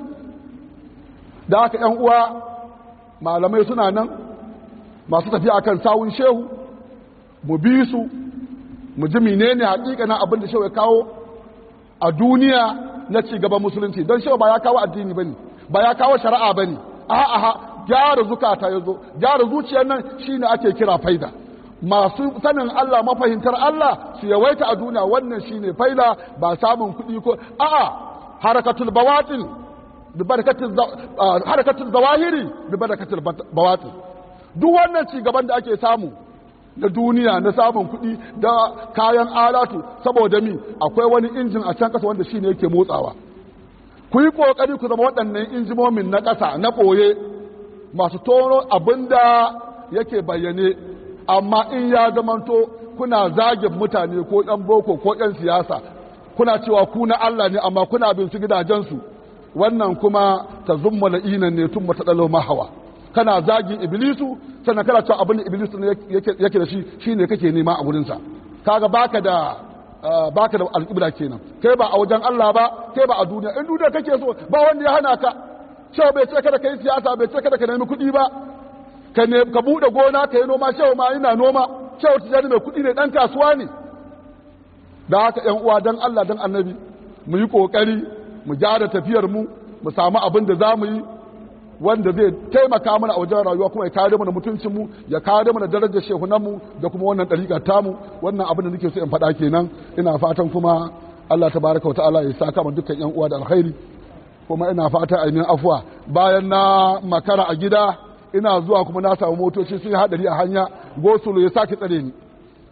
da haka ‘yan uwa malamai suna nan masu tafiya akan sawun shehu mu bi su mu ji menene hakikanin abin da shehu ya kawo a duniya na ci gaban musulunci don shehu ba ya kawo addini bane ba ya kawo shari'a bane a'a gyara zukata ya zo gyara zuciyar nan shine ake kira faida masu sanin Allah mafahimtar Allah su yawaita a duniya wannan shine faida ba samun kuɗi ko a'a harakatul bawatin bi barakatul harakatul zawahiri bi barakatul bawatin duk wannan ci gaban da ake samu na duniya na samun kuɗi da kayan alatu saboda mi akwai wani injin a can ƙasa wanda shine yake motsawa ku yi ƙoƙari ku zama waɗannan injimomin na ƙasa na ɓoye masu tono abin da yake bayyane amma in ya zamanto kuna zagin mutane ko ɗan boko ko ɗan siyasa kuna cewa ku na Allah ne amma kuna bin su gidajensu wannan kuma ta zumma la'inan ne tun mata ɗalo mahawa kana zagin iblisu sannan kana cewa abin da iblisu ne yake da shi shine kake nema a gurinsa kaga baka da baka da alƙibla kenan kai ba a wajen Allah ba kai ba a duniya in duniya kake so ba wanda ya hana ka cewa bai ce kada kai siyasa bai ce kada ka nemi kuɗi ba ka ne ka bude gona ka yi noma cewa ma ina noma cewa tijani mai kuɗi ne dan kasuwa ne da haka ƴan uwa dan Allah dan annabi mu yi kokari mu gyara tafiyar mu mu samu abin da za mu yi wanda zai taimaka mana a wajen rayuwa kuma ya kare mana mutuncin mu ya kare mana darajar shehunan mu da kuma wannan dariƙa tamu wannan abin da nake so in faɗa kenan ina fatan kuma Allah tabaraka wa ta'ala ya saka mu dukkan ƴan uwa da alkhairi kuma ina fata ainihin afuwa bayan na makara a gida ina zuwa kuma na samu motoci sun yi hadari a hanya gosulo ya sake tsare ni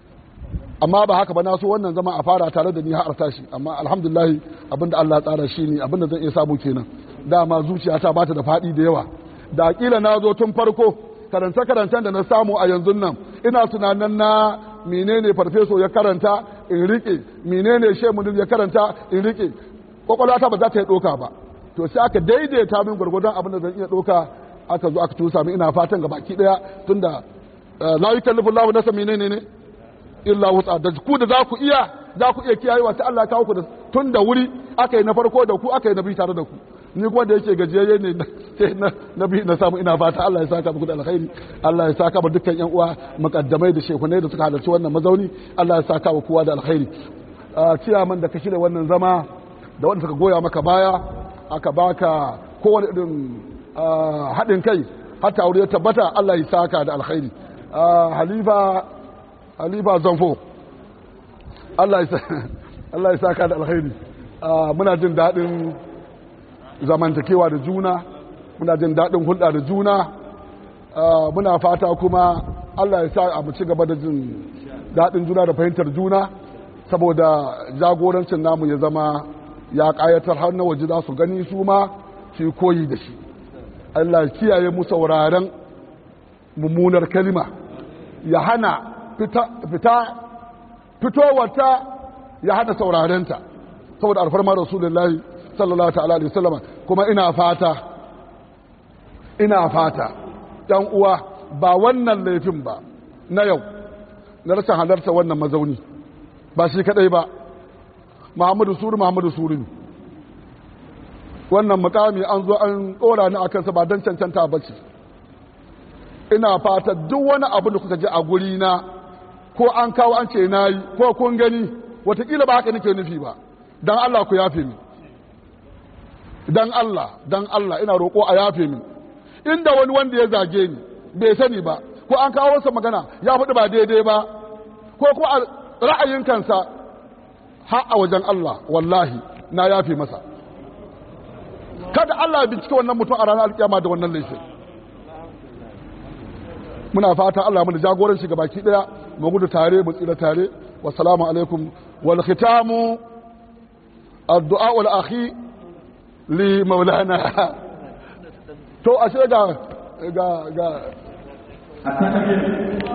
amma ba haka ba na so wannan zama a fara tare da ni har tashi amma alhamdulillah abinda Allah tsara shi ne abinda zan iya samu kenan dama zuciyata ba ta da faɗi da yawa da kila na zo tun farko karanta karancen da na samu a yanzu nan ina tunanin na menene farfeso ya karanta in rike menene shemunir ya karanta in rike kwakwalwata ba za ta yi ɗoka ba to sai aka daidaita min gwargwadon abin da zan iya ɗoka aka zo aka tusa min ina fatan ga baki ɗaya tunda la yukallifu Allahu nafsan menene ne illa wutsa da ku da za ku iya za ku iya kiyayewa sai Allah ya kawo ku da tun da wuri aka yi na farko da ku aka yi na biyu tare da ku ni kuma da yake gajiyayye ne sai na biyu na samu ina fata Allah ya saka muku da alkhairi Allah ya saka mu dukkan yan uwa mukaddamai da shekunai da suka halarci wannan mazauni Allah ya saka wa kowa da alkhairi ciyaman da ka shirya wannan zama da wanda suka goya maka baya aka baka kowane irin haɗin kai hatta aure ya tabbata Allah ya saka da alkhairi halifa halifa zanfo Allah ya saka da alkhairi muna jin daɗin zamantakewa da juna muna jin daɗin hulɗa da juna muna fata kuma Allah ya sa a mu ci gaba da jin daɗin juna da fahimtar juna saboda jagorancin namu ya zama ya ƙayatar har na waje za su gani su ma su koyi da shi Allah ya kiyaye mu sauraren mummunar kalima ya hana fita fitowarta ya hana saurarenta saboda alfarma rasulullahi sallallahu ta'ala alaihi wasallam kuma ina fata ina fata dan uwa ba wannan laifin ba na yau na rashin halarta wannan mazauni ba shi kadai ba muhammadu suru muhammadu suru ne wannan mukami an zo an ɗora ni a kansa ba don cancanta ba ce ina fata duk wani abu da kuka ji a guri na ko an kawo an ce na yi ko kun gani watakila ba haka nake nufi ba don Allah ku yafe mi don Allah don Allah ina roƙo a yafe mi inda wani wanda ya zage ni bai sani ba ko an kawo wasa magana ya faɗi ba daidai ba ko kuma a ra'ayin kansa har a wajen Allah wallahi na yafe masa kada Allah ya bincike wannan mutum a ranar alkiyama da wannan laifin muna fata Allah mu da jagoranci baki daya mu gudu tare mu tsira tare wassalamu alaikum wal khitamu addu'a wal akhi li maulana to ashe ga ga ga